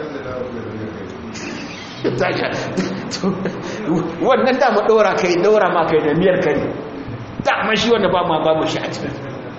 S1: wannan dama ɗora kai ɗora ma kai da miyar kari dama shi wanda ba ma babu shi a cikin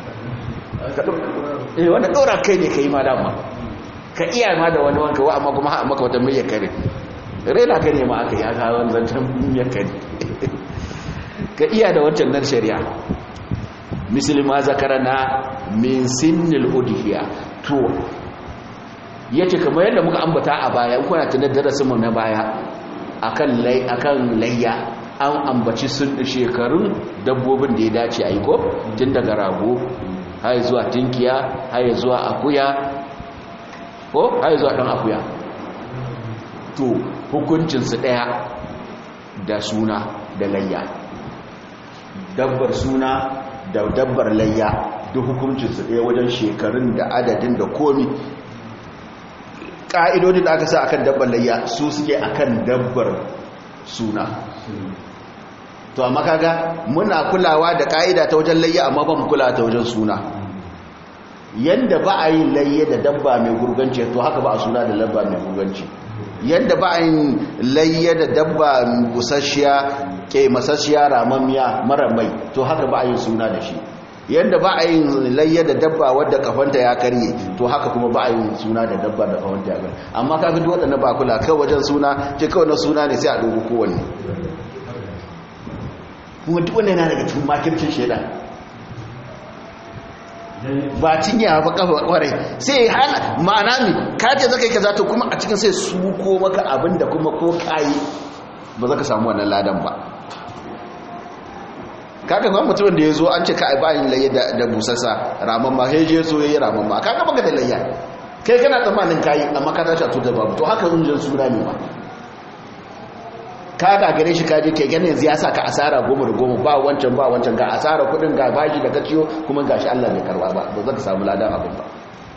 S1: eh wanda ɗora kai ne ka yi ma dama ka iya ma da wani wanka wa amma kuma ha'a maka wata miyar kari raina ka ne ma aka yi aka wani zancen miyar kari ka iya da wancan nan shari'a musulma zakarana min sinnil udhiya to yace kamar yadda muka ambata a baya in kuna tunar darasin mu na baya akan lay akan layya an ambaci sun shekarun dabbobin da ya dace a yi ko tun daga rago har zuwa tinkiya har zuwa akuya ko har zuwa dan akuya to hukuncin su daya da suna da layya dabbar suna da dabbar layya duk hukuncinsu ɗaya wajen shekarun da adadin da komi ƙa'idodi da aka sa akan dabbar layya su suke akan dabbar suna to amma kaga muna kulawa da ƙa'ida ta wajen layya amma ba mu kulawa ta wajen suna yanda ba a yi layya da dabba mai gurganci to haka ba a suna da dabba mai gurganci yadda ba a yin layya da dabba busasshiya ke masasshiya ramammiya mara mai to haka ba a yin suna da shi yadda ba a yin layya da dabba wadda kafanta ya karye to haka kuma ba a yin suna da dabba da kafanta ya karye amma kaga duk waɗanda ba kula kai wajen suna ce kawai na suna ne sai a dogo kowanne kuma duk wannan yana daga cikin makircin shaidan ba cinya ba kafa kwarai sai hana ma'ana mi ka ce zaka yi kaza to kuma a cikin sai su ko maka abin da kuma ko kai ba zaka samu wannan ladan ba kaga kuma mutumin da yazo an ce ka ba yin layya da busassa raman ma sai je so yayi raman ma kaga baka da layya kai kana tsammanin kai amma ka tashi a tutar babu to haka unjin suna ne ba ka gagare shi kaje kai ganin yanzu ya saka asara goma da goma ba wancan ba wancan ga asara kudin ga bashi da kaciyo kuma gashi Allah bai karba ba ba za ka samu ladan abin ba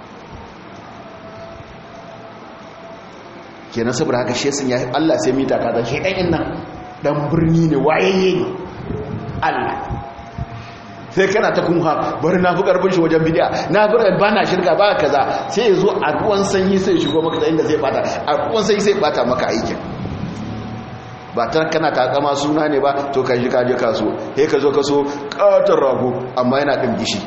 S1: kenan saboda haka shi sun ya Allah sai mita kaza shi dan nan dan birni ne wayayye ne Allah sai kana ta kunha bari na fi karfin shi wajen bidiya na fi ba na shirka ba kaza sai ya zo a ruwan sanyi sai shigo maka da inda zai bata a ruwan sanyi sai bata maka aikin ba ta kana takama suna ne ba to ka shi kaje kaso he ka zo kaso katon rago amma yana ɗin gishi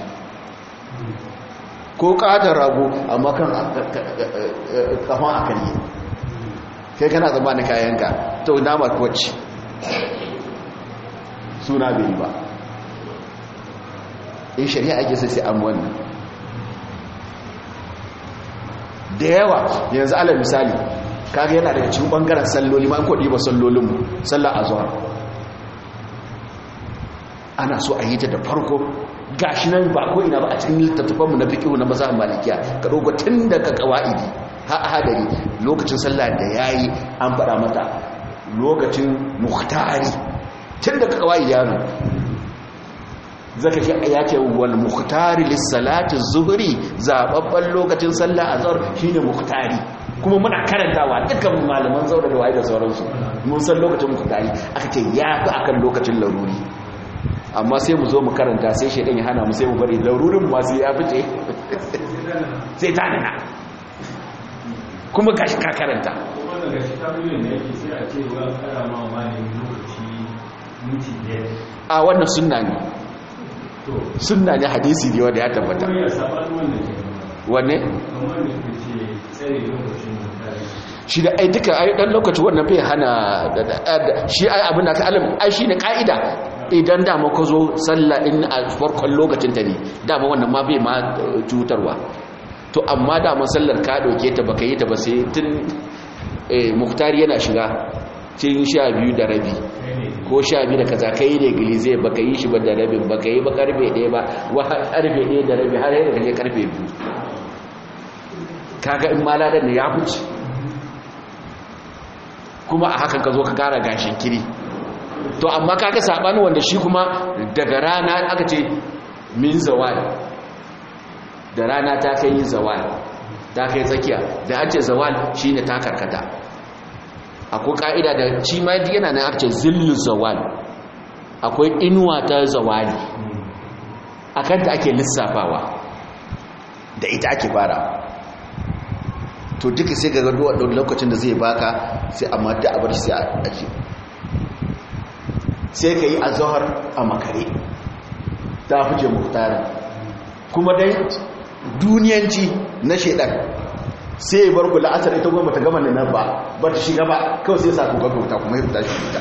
S1: ko katon rago amma kan kafan a karye kai kana zamanin kayanka to nama wacce suna bai ba in shari'a ake sai sai an wannan da yawa yanzu ala misali kaga yana daga cikin bangaren salloli ma an kodi ba sallolinmu sallar azhar ana so a yi ta da farko gashi nan ba ko ina ba a cikin littattafanmu na fiqh na mazhab malikiya ka dogo tun daga qawaidi ha hadari lokacin sallah da yayi an fada mata lokacin muhtari tun daga qawaidi yaro zaka ce ya ce wal muhtari lis salati zuhri zababban lokacin sallah azhar shine muhtari kuma muna karantawa dukkan malaman zaura da waye da sauransu mun san lokacin muhtari aka ce ya fi akan lokacin laruri amma sai mu zo mu karanta sai shaidan ya hana mu sai mu bari larurin masu ya fice sai ta nana kuma gashi ka karanta a wannan sunna ne sunna ne hadisi ne wanda ya tabbata wanne shi da ai duka ai dan lokaci wannan bai hana shi ai abin da ka alam ai shine kaida
S3: idan dama ka zo sallah in a farkon lokacin ta ne dama wannan ma bai ma cutarwa to amma dama sallar ka dauke ta baka yi ta ba sai tun muktari yana shiga cin sha biyu da rabi ko sha biyu da kaza kai ne gilize baka yi shi ba da rabin baka yi ba karfe ɗaya ba wa karfe ɗaya da rabi har yadda kaje karfe biyu kaga in maladan ne ya huce kuma a hakan ka zo ka kara gashin kiri to amma kaga sabani wanda shi kuma daga rana aka ce min zawal da rana ta kai yin zawal ta kai tsakiya da an ce zawal shine ta karkata akwai ka'ida da shi ma yana nan aka ce zillu zawal akwai inuwa ta zawali akan ta ake lissafawa da ita ake fara to duka sai ga gaduwa ɗan lokacin da zai baka sai amma da abar sai a aji sai ka yi a zahar a makare ta fice muhtarin kuma dai duniyanci na shaidan sai ya bar ku la'asar ita goma ta gama nan ba ba ta shiga ba kawai sai sa ku gaggauta kuma ya fita shi fita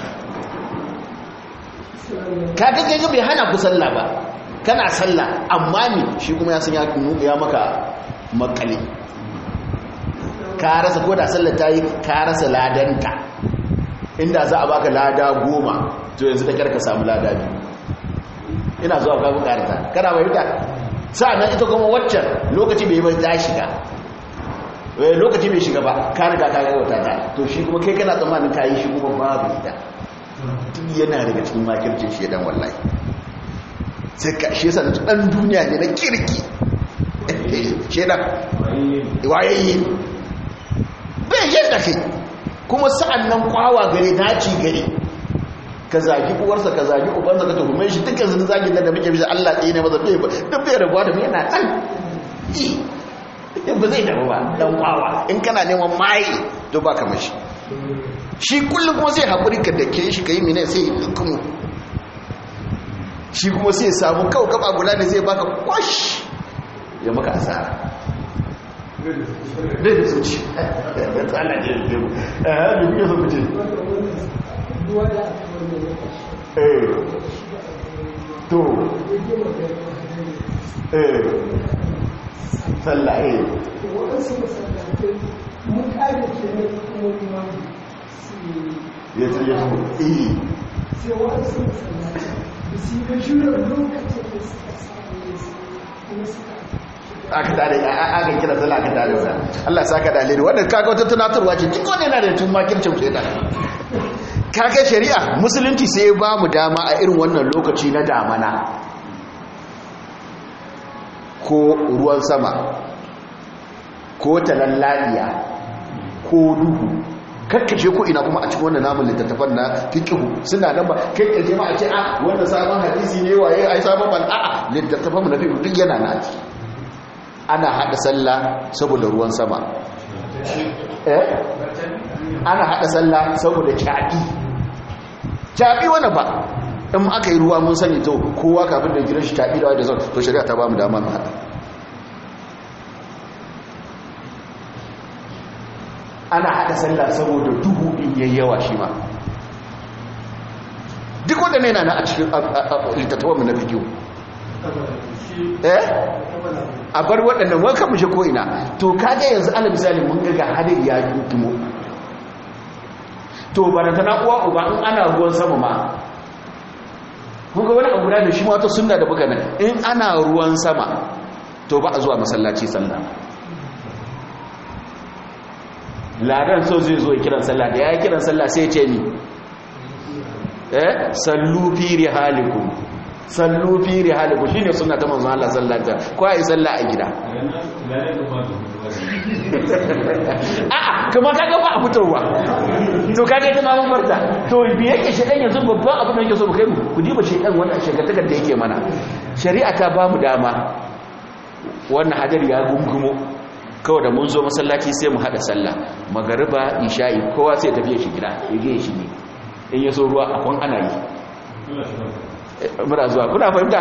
S3: ka gaggaga bai hana ku sallah ba kana sallah amma ne shi kuma ya san ya maka makale ka rasa ko da sallar ta yi ka rasa ladanta inda za a baka lada goma to yanzu da karka samu lada biyu ina zuwa ka bukarta kana mai wuta sa'annan ita kuma waccan lokaci bai bai ta shiga lokaci bai shiga ba ka riga ka gauta ta to shi kuma kai kana tsammanin ka yi shi kuma babu ita duk yana daga cikin makircin shi dan wallahi sai ka shi yasa dan duniya ne na kirki shedan wayayye bai yadda kai kuma sa'an nan kwawa gare daci gare ka zagi uwarsa ka zagi ubansa ka tuhume shi dukkan zini zagin nan da muke bisa Allah ɗaya ne maza ɗaya ba duk bai rabuwa da mu yana ɗan ba zai damu ba ɗan kwawa in kana neman maye to ba kamar shi shi kullum kuma sai haƙuri ka dake shi ka yi mine sai kuma shi kuma sai samu kawo kafa guda ne zai baka kwash ya maka asara da da su ci da tsala ne da mu eh da kuke so kuce eh to eh sallah eh ya ce ya so eh
S4: sai wasu masallaci da su ga shirin lokacin da suka samu kuma suka
S1: aka tare aka kira sallah aka tare sa Allah ya saka dalili wannan kaga wata tunatarwa ce duk wanda yana da tun makircin shaitan kaga shari'a musulunci sai ya ba mu dama a irin wannan lokaci na damana ko ruwan sama ko talallaliya ko duhu kakkashe ko ina kuma a cikin wannan namun littattafan na fiqhu suna nan ba kai kaje ma a ce a wannan sabon hadisi ne waye ai sabon ban a'a littattafan mu na fiqhu duk yana na ciki ana hada sallah saboda ruwan sama eh ana hada sallah saboda caɓi caɓi wani ba in aka yi ruwa mun sani to kowa kafin da jiran shi caɓi da wadda zan to shari'a ta ba mu dama mu hada ana hada sallah saboda duhu in yayi yawa shi ma duk wanda ne na a cikin littattafan mu na fikiyu eh a bar waɗannan wanka mu shi ko'ina to kaga yanzu ala misali mun ga hadin ya dumo to baranta na uwa uba in ana ruwan sama ma kun ga wani abu da shi ma wata sunna da buga nan in ana ruwan sama to ba a zuwa masallaci sallah ladan so zai zo kiran sallah da ya yi kiran sallah sai ce ni eh sallu fi rihalikum sallu fi rihalikum shine sunna ta manzon Allah sallallahu alaihi wasallam ko ai sallah a gida a'a kuma kaga ba a fitarwa to kaga ita ma mun barta to bi yake shedan yanzu babban abin da yake so mu kai mu ku diba shedan wannan shegantakar da yake mana shari'a ta ba mu dama wannan hadari ya gungumo kawai da mun zo masallaci sai mu hada sallah magariba isha'i kowa sai tafiye shi gida ya ge shi ne in ya so ruwa akwan ana yi muna zuwa kuna fahimta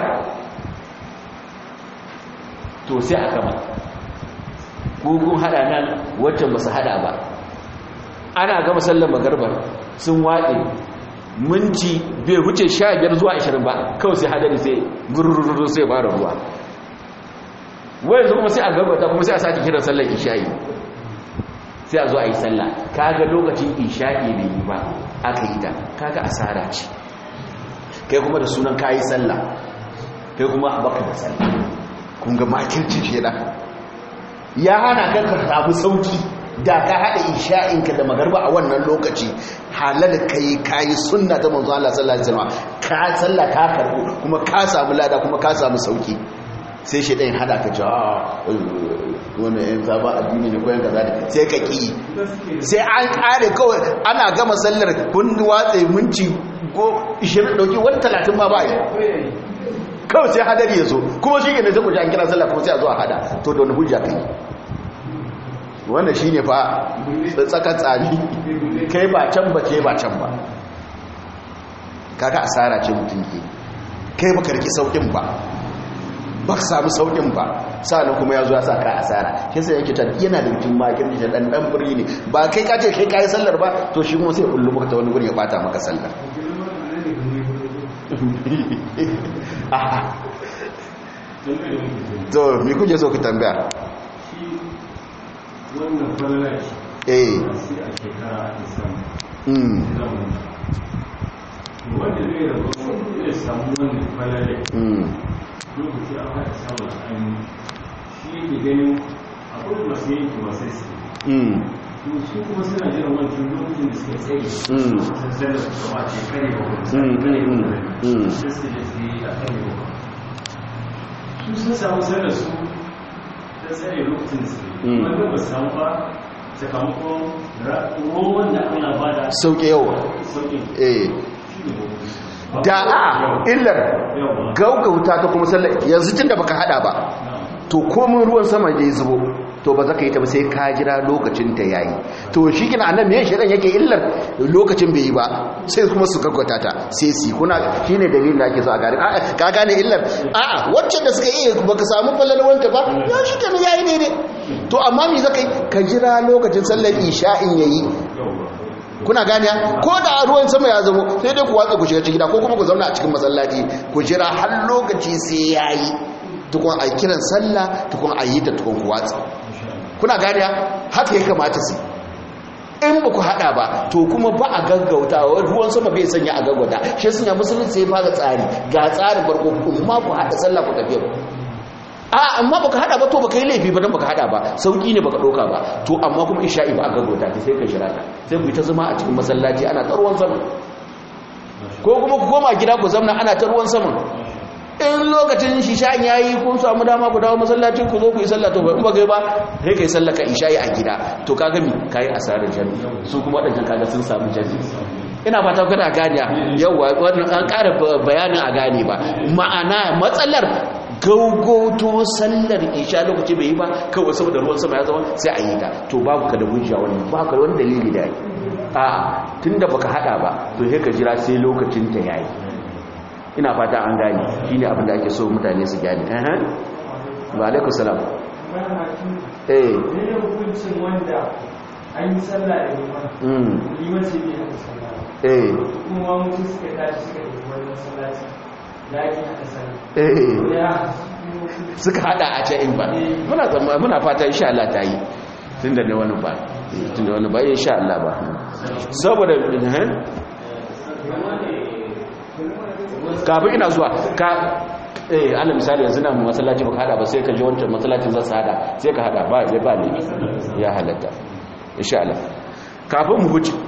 S1: to sai a kama gugun hada nan waccan ba su hada ba ana gama sallar magarbar sun waɗe
S3: minti bai wuce 15 zuwa 20 ba kawai sai hadari sai gurururu sai fara ruwa wai yanzu kuma sai a gabata kuma sai a sake kiran sallar isha'i sai a zo a yi sallah kaga lokacin isha'i bai yi ba aka yi ta kaga asara ce kai kuma da sunan kayi sallah kai kuma a baka da sallah kun ga makirci kenan ya hana ka ka samu sauki da ka haɗa isha'inka da magarba a wannan lokaci halal kai kayi sunna ta manzo Allah sallallahu alaihi wasallam ka sallah ka karbu kuma ka samu lada kuma ka samu sauki sai shi ɗayin hada ka jawa wani yan zaba addini ne koyan kaza ne sai ka ƙi sai an ƙare kawai ana gama sallar kun watsa minci ko 20 ɗauki wani 30 ma ba yi kawai sai hadari ya zo kuma shi ne sai ku ji an kira sallar kuma sai a zo a hada to da wani hujja kai wannan shi ne fa tsaka tsari kai ba can ba ke ba can ba kaga asara ce mutum ke kai ba karki saukin ba ba ka samu saukin ba sa'an kuma ya zo ya sa ka asara shi sai yake tan yana da mutum ma kirki da dan dan buri ne ba kai ka ce kai kai sallar ba to shi kuma sai kullu maka ta wani guri ya bata maka sallar to me kuje so ku tambaya
S2: wannan falala ce
S3: eh
S2: sai a shekara a samu
S3: mm
S2: wanda zai rabu ya samu wannan falala
S3: mm
S2: lokaci an haɗa samun an shi yake ganin akwai masu yanki masu su
S3: mm
S2: to su kuma suna jiran wancan lokacin da suka tsaye
S3: Mm.
S2: sun zara su kama ce kare ba wani
S3: Mm,
S2: kare ba
S3: mm,
S2: wani
S3: mm.
S2: sai su da su yi a kare ba su sun samu sanar su ta tsare lokacin su
S3: Mm.
S2: wanda ba su samu ba sakamakon ruwan da ana ba da
S3: sauke yawa
S2: sauƙin
S3: eh
S2: shi ne ba
S3: da a illar
S2: yawa
S3: gaugauta ta kuma sallar yanzu tun da baka hada ba to komin ruwan sama da ya zubo to ba za ka yi ta ba sai ka jira lokacin ta yayi to shi kina annan me shirin yake illar lokacin bai yi ba sai kuma su gaggauta ta sai si kuna shine dalilin da ake so a gane A'a, ka gane illar a'a wacce da suka iya baka samu falalwanta ba ya shi kenan yayi daidai to amma me zaka yi ka jira lokacin sallar isha'in yayi kuna gane ko da ruwan sama ya zamo sai dai ku watsa ku shiga cikin gida ko kuma ku zauna a cikin masallaci ku jira har lokaci sai yayi tukun a kiran sallah tukun a yi ta tukun ku watsa kuna gane haka ya kamata su in ba ku hada ba to kuma ba a gaggauta ruwan sama bai sanya a gaggauta shi sun ya musulunci sai fara tsari ga tsarin barko kuma ku hada sallah ku tafiya a amma baka hada ba to baka yi laifi ba dan baka hada ba sauki ne baka doka ba to amma kuma isha'i ba a gaggauta ta sai ka shira ta sai ku yi ta zama a cikin masallaci ana ta ruwan sama ko kuma ku koma gida ku zamna ana ta ruwan sama in lokacin shisha'in yayi kun samu dama ku dawo masallacin ku zo ku yi sallah to ba in ba kai ba sai kai sallah ka isha'i a gida to kaga mi kai asarar jami'i su kuma wadannan kaga sun samu jami'i ina fata kana gane yawa wannan an ƙara bayanin a gane ba ma'ana matsalar gaugoto sallar isha lokaci bai yi ba kawai saboda ruwan sama ya zama sai a yi ta to babu ka da hujja wani ba ka da wani dalili da yi a tunda baka hada ba to sai ka jira sai lokacin ta yayi ina fata an gane shine abin da ake so mutane su gane eh wa alaikum salam eh
S5: ne hukuncin wanda an yi sallah da liman
S3: mm
S5: liman ce bai hada sallah
S3: eh
S5: kuma mutum suka tashi suka yi wani masallaci da ake hada sallah
S3: eh
S5: ya
S3: suka hada a can in ba muna tsamma muna fata insha Allah ta yi tunda ne wani ba tunda wani ba insha Allah ba saboda eh kafin ina zuwa ka eh ala misali yanzu na masallaci baka hada ba sai ka je wancan masallacin za su hada sai ka hada ba ya ba ne ya halatta insha Allah kafin mu huce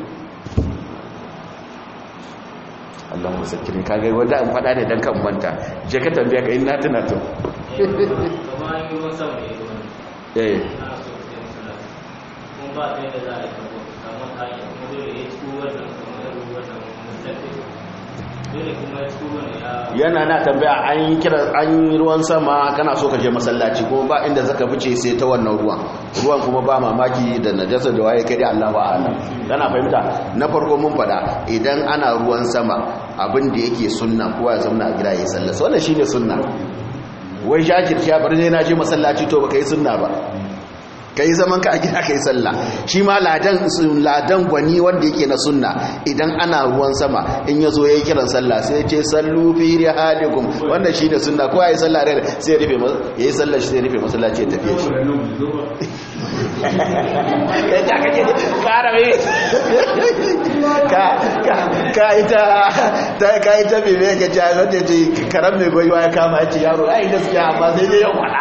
S3: Allah mu sakirin kage wanda an fada ne dan kan manta je ka tambaya ka in na tuna to
S6: kamar yi ruwan sama ne ruwan
S3: eh
S6: ana so su yi masallaci kuma ba ta yadda za a yi kabo kamar ta yi kuma dole ya ci wannan kamar da wannan mustafi dole kuma ya ci wannan ya
S3: yana na tambaya an yi kira an yi ruwan sama kana so ka je masallaci kuma ba inda zaka fice sai ta wannan ruwan ruwan kuma ba mamaki da najasa da waye kai dai Allah ba alam kana fahimta na farko mun fada idan ana ruwan sama abin da yake sunna kowa ya zauna a gida ya sallah so wannan shine sunna wai jajirci ya bar dai na je masallaci to baka yi sunna ba ka yi zaman ka a gida ka yi sallah shi ma ladan ladan gwani wanda yake na sunna idan ana ruwan sama in ya zo ya yi kiran sallah sai ce sallu fi rihalikum wanda shi ne sunna ko ya yi sallah da sai ya rufe ya yi sallah shi sai ya rufe masallaci ya tafiye shi ya ta kake kara mai ka ka ka ita ta ka ita bai mai ka ci a zata ce karan mai goyiwa ya kama ya ce yaro ai gaskiya amma sai dai yau wada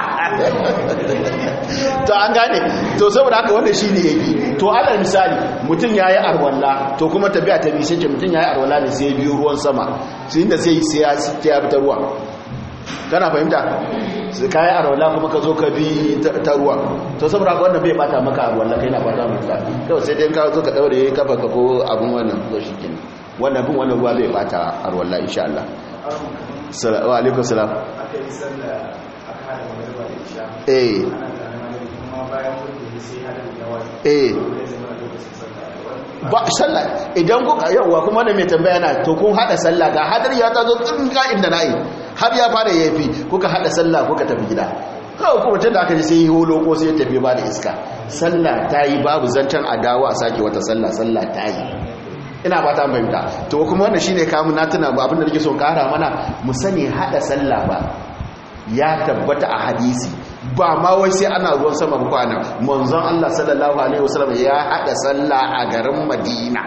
S3: to an gane to saboda haka wanda shi ne ya yi to alal misali mutum ya yi arwalla to kuma tafiya ta biyu sai ce mutum ya yi arwalla ne sai biyu ruwan sama su inda sai sai ya fita ruwa kana fahimta ka yi arwalla kuma ka zo ka bi ta ruwa to saboda haka wannan bai bata maka arwalla kai na fata mutu kawai sai dai ka zo ka daure kafa ka ko abin wannan zo shi kin wannan bin wannan ruwa bai bata arwalla insha Allah wa alaikum salam
S2: aka yi sallah a kada magana da isha
S3: eh
S2: ana tsanin kuma bayan mutum sai hadin yawa
S3: eh
S2: zai zama lokacin sallah
S3: ba sallah idan kuka yauwa kuma da mai tambaya na to kun hada sallah ga hadar ya ta zo tsin ga inda nayi har ya fara yafi kuka hada sallah kuka tafi gida kawai kuma tun da aka ji sai yi holo ko sai ya tafi ba da iska sallah ta yi babu zancen adawa a sake wata sallah sallah ta yi ina ba ta fahimta to kuma wannan shine kamun na tuna ba abinda nake so kara mana mu sani hada sallah ba ya tabbata a hadisi ba ma wai sai ana ruwan sama kwana manzon Allah sallallahu alaihi wasallam ya hada sallah a garin Madina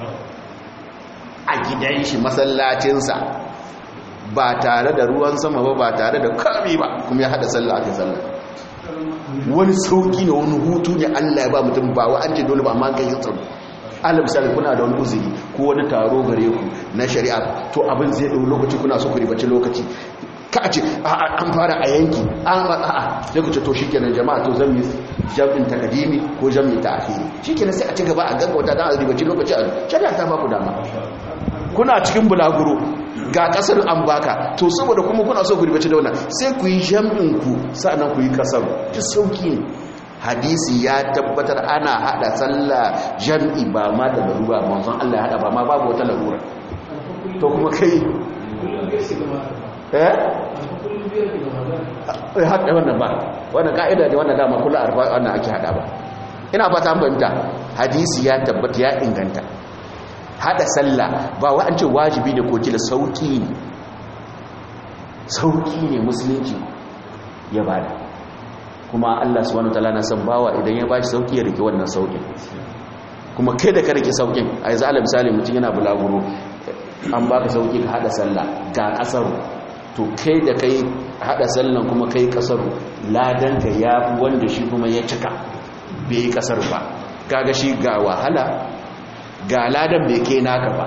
S3: a gidan shi masallacinsa ba tare da ruwan sama ba ba tare da kami ba kuma ya hada sallah aka sallah wani sauki ne wani hutu ne Allah ya ba mutum ba wa an ce dole ba amma kai yin tsaro alal misali kuna da wani uzuri ko wani taro gare ku na shari'a to abin zai dau lokaci kuna so ku ribaci lokaci ka a ce an fara a yanki an a'a sai ku ce to shikenan jama'a to zan yi jami'in takadimi ko jami'in ta'khiri shikenan sai a ci gaba a gaggauta dan a ribaci lokaci a shari'a ta ba ku dama kuna cikin bulaguro ga kasar an baka to saboda kuma kuna so ku ribaci da wannan sai ku yi jami'in ku sa'annan ku yi kasar ki sauki ne hadisi ya tabbatar ana hada sallah jam'i ba ma da larura manzon Allah ya hada ba ma babu wata larura to kuma kai eh eh hada wannan ba wannan kaida ne wannan dama kullu arba wannan ake hada ba ina fata an fahimta hadisi ya tabbata ya inganta hada sallah ba wa an ce wajibi ne ko kila sauki ne sauki ne musulunci ya bada kuma Allah subhanahu wataala na san bawa idan ya bashi sauki ya rike wannan saukin kuma kai da ka rike saukin a yanzu ala misali mutum yana bulaguro an baka sauki ka hada sallah ga kasar to kai da kai hada sallan kuma kai kasar ladan ka ya wanda shi kuma ya cika bai yi kasar ba kaga shi ga wahala ga ladan bai kai naka ba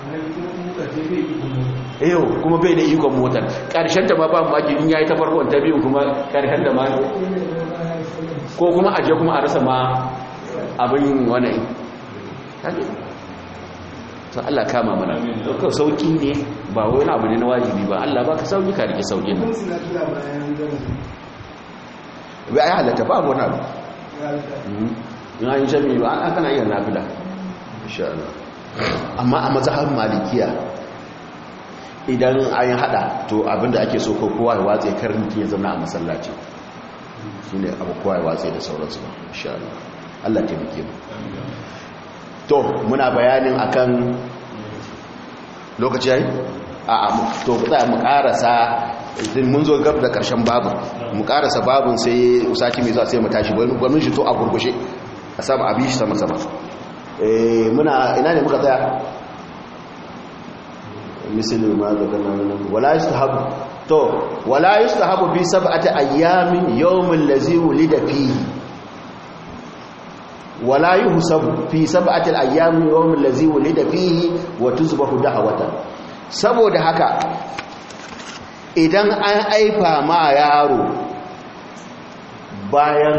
S3: eyo kuma bai da ikon motar ƙarshen ta ma ba maki in yayi ta farkon ta biyu kuma ƙarshen da ma ko kuma aje kuma a rasa ma abin wani to Allah kama mana dukkan sauki ne ba wani abu ne na wajibi ba Allah baka sauki ka rike saukin nan bai ai halatta ba wani abu ina yin shami ba an kana iya nafila insha Allah amma a mazhabin malikiya idan an yi hada to abinda ake so ko kowa ya watse karin ya zama a masallaci su ne abu kowa ya watse da sauransu ba insha Allah Allah taimake mu to muna bayanin akan lokaci yayi a a to ku tsaya mu karasa idan mun zo gab da karshen babu mu karasa babun sai usaki mai zuwa sai mu tashi gwamin shi to a gurgushe a saba abin shi sama sama eh muna ina ne muka tsaya misali ma zakarna nan wala yustahabu to wala yustahabu bi sab'ati ayyamin yawmin lazi wulida fihi wala yuhsabu fi sab'ati ayyamin yawmin lazi wulida fihi wa tuzbahu da'watan saboda haka idan an aifa ma yaro bayan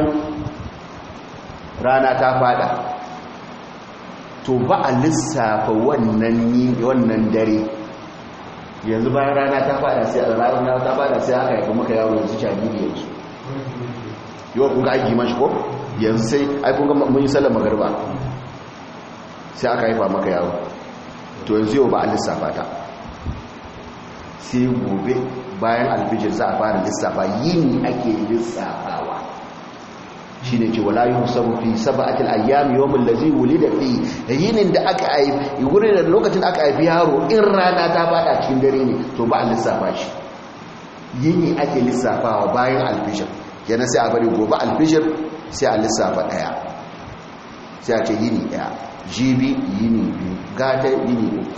S3: rana ta fada to ba a lissafa wannan wannan dare yanzu bayan rana ta fada sai a rana ta fada sai aka haifa maka yaro yanzu jariri yanzu yau kun ga aiki mashi ko yanzu sai ai kun ga mun yi sallar magarba sai aka haifa maka yaro to yanzu yau ba a lissafa ta sai gobe bayan alfijir za a fara lissafa yini ake lissafawa shi ne ce wala yi musamman fi saba'atil ayyami yawon lazi wuli da fi yinin da aka haifi wurin da lokacin da aka haifi yaro in rana ta fada cikin dare ne to ba a lissafa shi yini ake lissafawa bayan alfishir kenan sai a bari gobe alfishir sai a lissafa daya sai a ce yini daya jibi yini biyu gata yini uku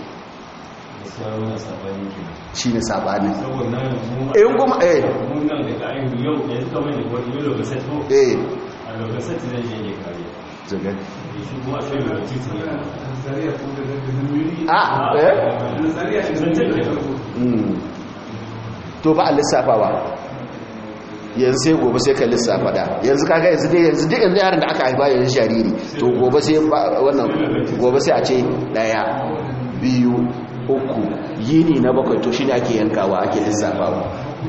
S3: shi ne sabani in kuma eh eh zaga a eh to ba a lissafawa yanzu sai gobe sai ka lissafa da yanzu kaga yanzu dai yanzu duk yanzu yaran da aka haifa yanzu jariri to gobe sai wannan gobe sai a ce daya biyu uku yini na bakwai to shine ake yankawa ake lissafawa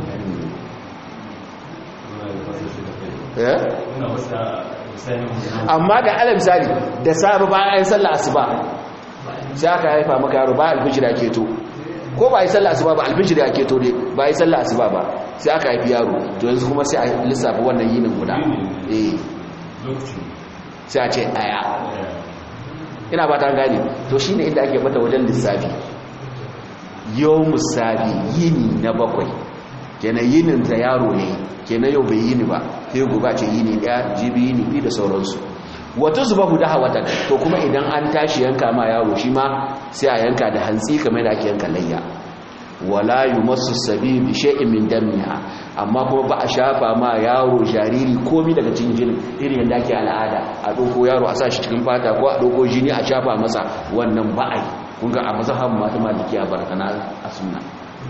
S3: amma da ala misali da sabu bayan sallah asuba sai aka haifa maka yaro ba alfijir ake to ko ba yi sallah asuba ba alfijir ake to ne ba yi sallah asuba ba sai aka haifi yaro to yanzu kuma sai a lissafa wannan yinin guda eh sai a ce daya ina ba ta gane to shine inda ake mata wajen lissafi yau musabi yini na bakwai kenan yinin da yaro ne kenan yau bai yini ba sai gobe ce yini daya jibi yini bi da sauransu wata zuba guda hawatan to kuma idan an tashi yanka ma yaro shi ma sai a yanka da hantsi kamar da ake yanka layya wala yumassu sabi bi shay'in min damiha amma kuma ba a shafa ma yaro jariri komi daga cikin jini irin yadda ake al'ada a doko yaro a sa shi cikin fata ko a doko jini a shafa masa wannan ba a yi kun ga a mazhaban mata malikiya barakana a sunna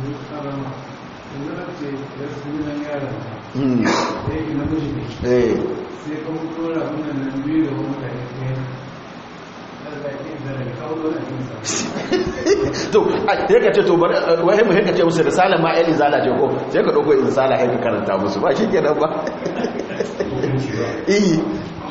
S3: to sai ka ce to wai mu haka ce musu da salam ma eli zala ce ko sai ka dauko in sala haka karanta musu ba shikenan ba eh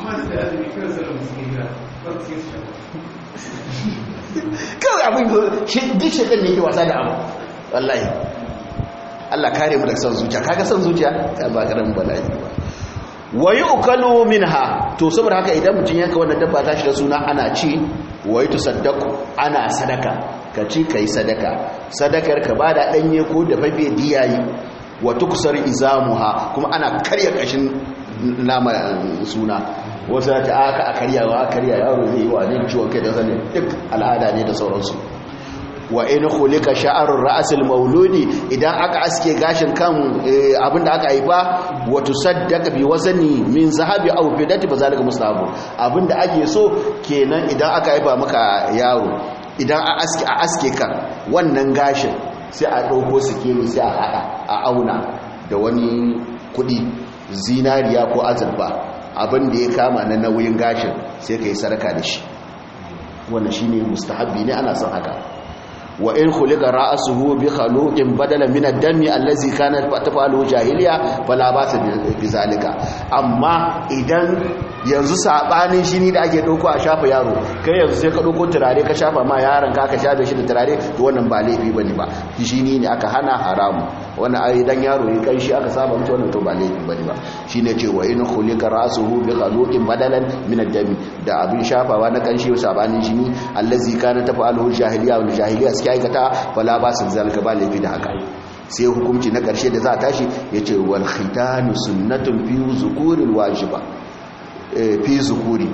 S3: kawai abin duk shekar ne ke wasa da abu wallahi Allah kare mu da son zuciya kaga son zuciya ta ba karamin bala'i ba wayi ukalu minha to saboda haka idan mutum yanka wannan dabba ta shi da suna ana ci wayi tusaddaqu ana sadaka ka ci kai sadaka sadakar ka bada danye ko da fafe diyayi wa tuksar izamuha kuma ana karya kashin nama suna wasu ta aka a karyawa a karya yaro zai yi wa ne ciwon kai da zane duk al'ada ne da sauransu wa in khulika sha'arur ra'sil mauludi idan aka aske gashin kan abinda aka haifa wa tusaddaqa bi wazani min zahabi aw fidati bazalika mustahabu abinda ake so kenan idan aka haifa maka yaro idan a aske a aske kan wannan gashin sai a dauko sikeli sai a hada a auna da wani kudi zinariya ko azurfa abinda ya kama na nauyin gashin sai kai sarka da shi wannan shine mustahabbi ne ana son haka wa in khuliqa ra'suhu bi khaluqin badala min ad-dami allazi kanat tafalu jahiliya fala basa bi zalika amma idan yanzu sabanin shini da ake dauko a shafa yaro kai yanzu sai ka dauko turare ka shafa ma yaron ka ka shafe shi da turare to wannan ba laifi bane ba shini ne aka hana haramu wannan ai dan yaro ya kai shi aka saba mutu wannan to ba laifi bane ba shine ce wa in khuliqa ra'suhu bi khaluqin badalan min ad-dami da abin shafawa na kanshi sabanin shini allazi kana tafalu jahiliya wal jahiliya suke aikata wala ba su zalika ba laifi da haka sai hukunci na ƙarshe da za a tashi ya ce wal khitanu sunnatun fi zukurin wajiba fi zukuri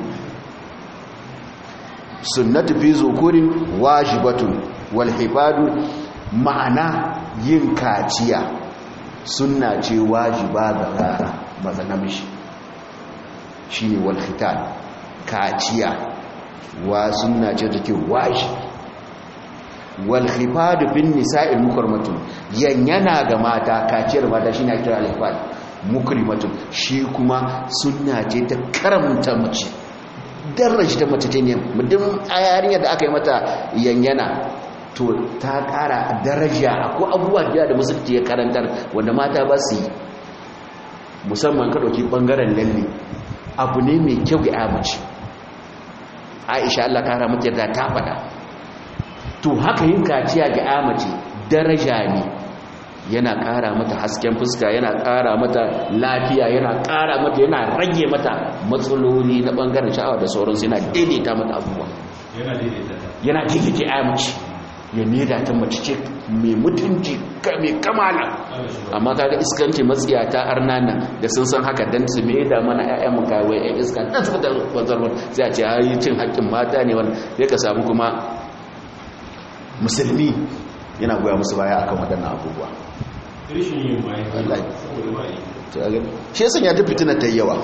S3: sunnatu fi zukurin wajibatun wal hifadu ma'ana yin kaciya sunna ce wajiba ga rara maza namiji shine wal khitan kaciya wa sunna ce take wajibi wal khifadu bin nisa'il mukrimatun yanyana ga mata kaciyar mata shine ake kira al khifad mukrimatun shi kuma sunna ce ta karamta mace daraja ta mace ne mutum ayarinya da aka yi mata yanyana to ta kara daraja ko abubuwa da da musulunci ya karantar wanda mata ba su yi musamman ka dauki bangaren lalle abu ne mai kyau ga mace Aisha Allah ta rahmata da ta faɗa to haka yin kaciya ga amace daraja ne yana ƙara mata hasken fuska yana ƙara mata lafiya yana ƙara mata yana rage mata matsaloli na ɓangaren sha'awa da sauransu yana daidaita mata abubuwa
S2: yana daidaita ta
S3: yana daidaita ya mace ya neda ta mace ce mai mutunci mai kamala amma kaga iskanci matsiya ta arnana da sun san haka dan su me da mana ƴaƴan mu kawai ƴan iska dan su da wanzar sai a ce ai cin haƙƙin mata ne wannan sai ka samu kuma musulmi yana goya musu baya akan waɗannan abubuwa
S2: rishin yin bayan
S3: Wallahi.
S2: saboda ba yi
S3: to a gani shi yasa ya ta fitina ta yi yawa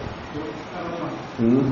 S3: Mm.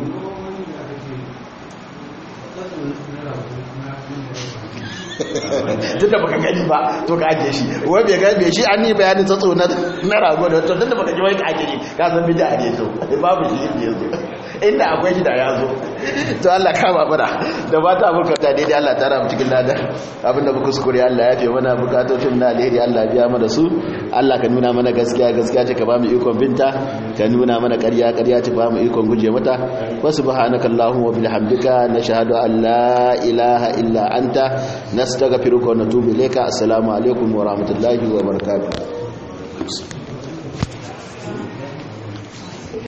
S3: tun da baka gani ba to ka ajiye shi wai bai gani bai shi an yi bayanin tsatso na na rago da to tun da baka ji wai ka ajiye shi ka san bida ne to babu shi inda yanzu inda akwai shi da ya zo to Allah ka ba mana da ba ta burka ta daidai Allah ta rabu cikin ladan abinda muka kuskure Allah ya fi mana bukatocin na alheri Allah ya biya mana su Allah ka nuna mana gaskiya gaskiya ce ka ba mu ikon binta ka nuna mana ƙarya ƙarya ce ba mu ikon guje mata wa subhanakallahumma wa bihamdika nashhadu an la ilaha illa anta nastaghfiruka wa natubu ilayka assalamu alaikum wa rahmatullahi wa barakatuh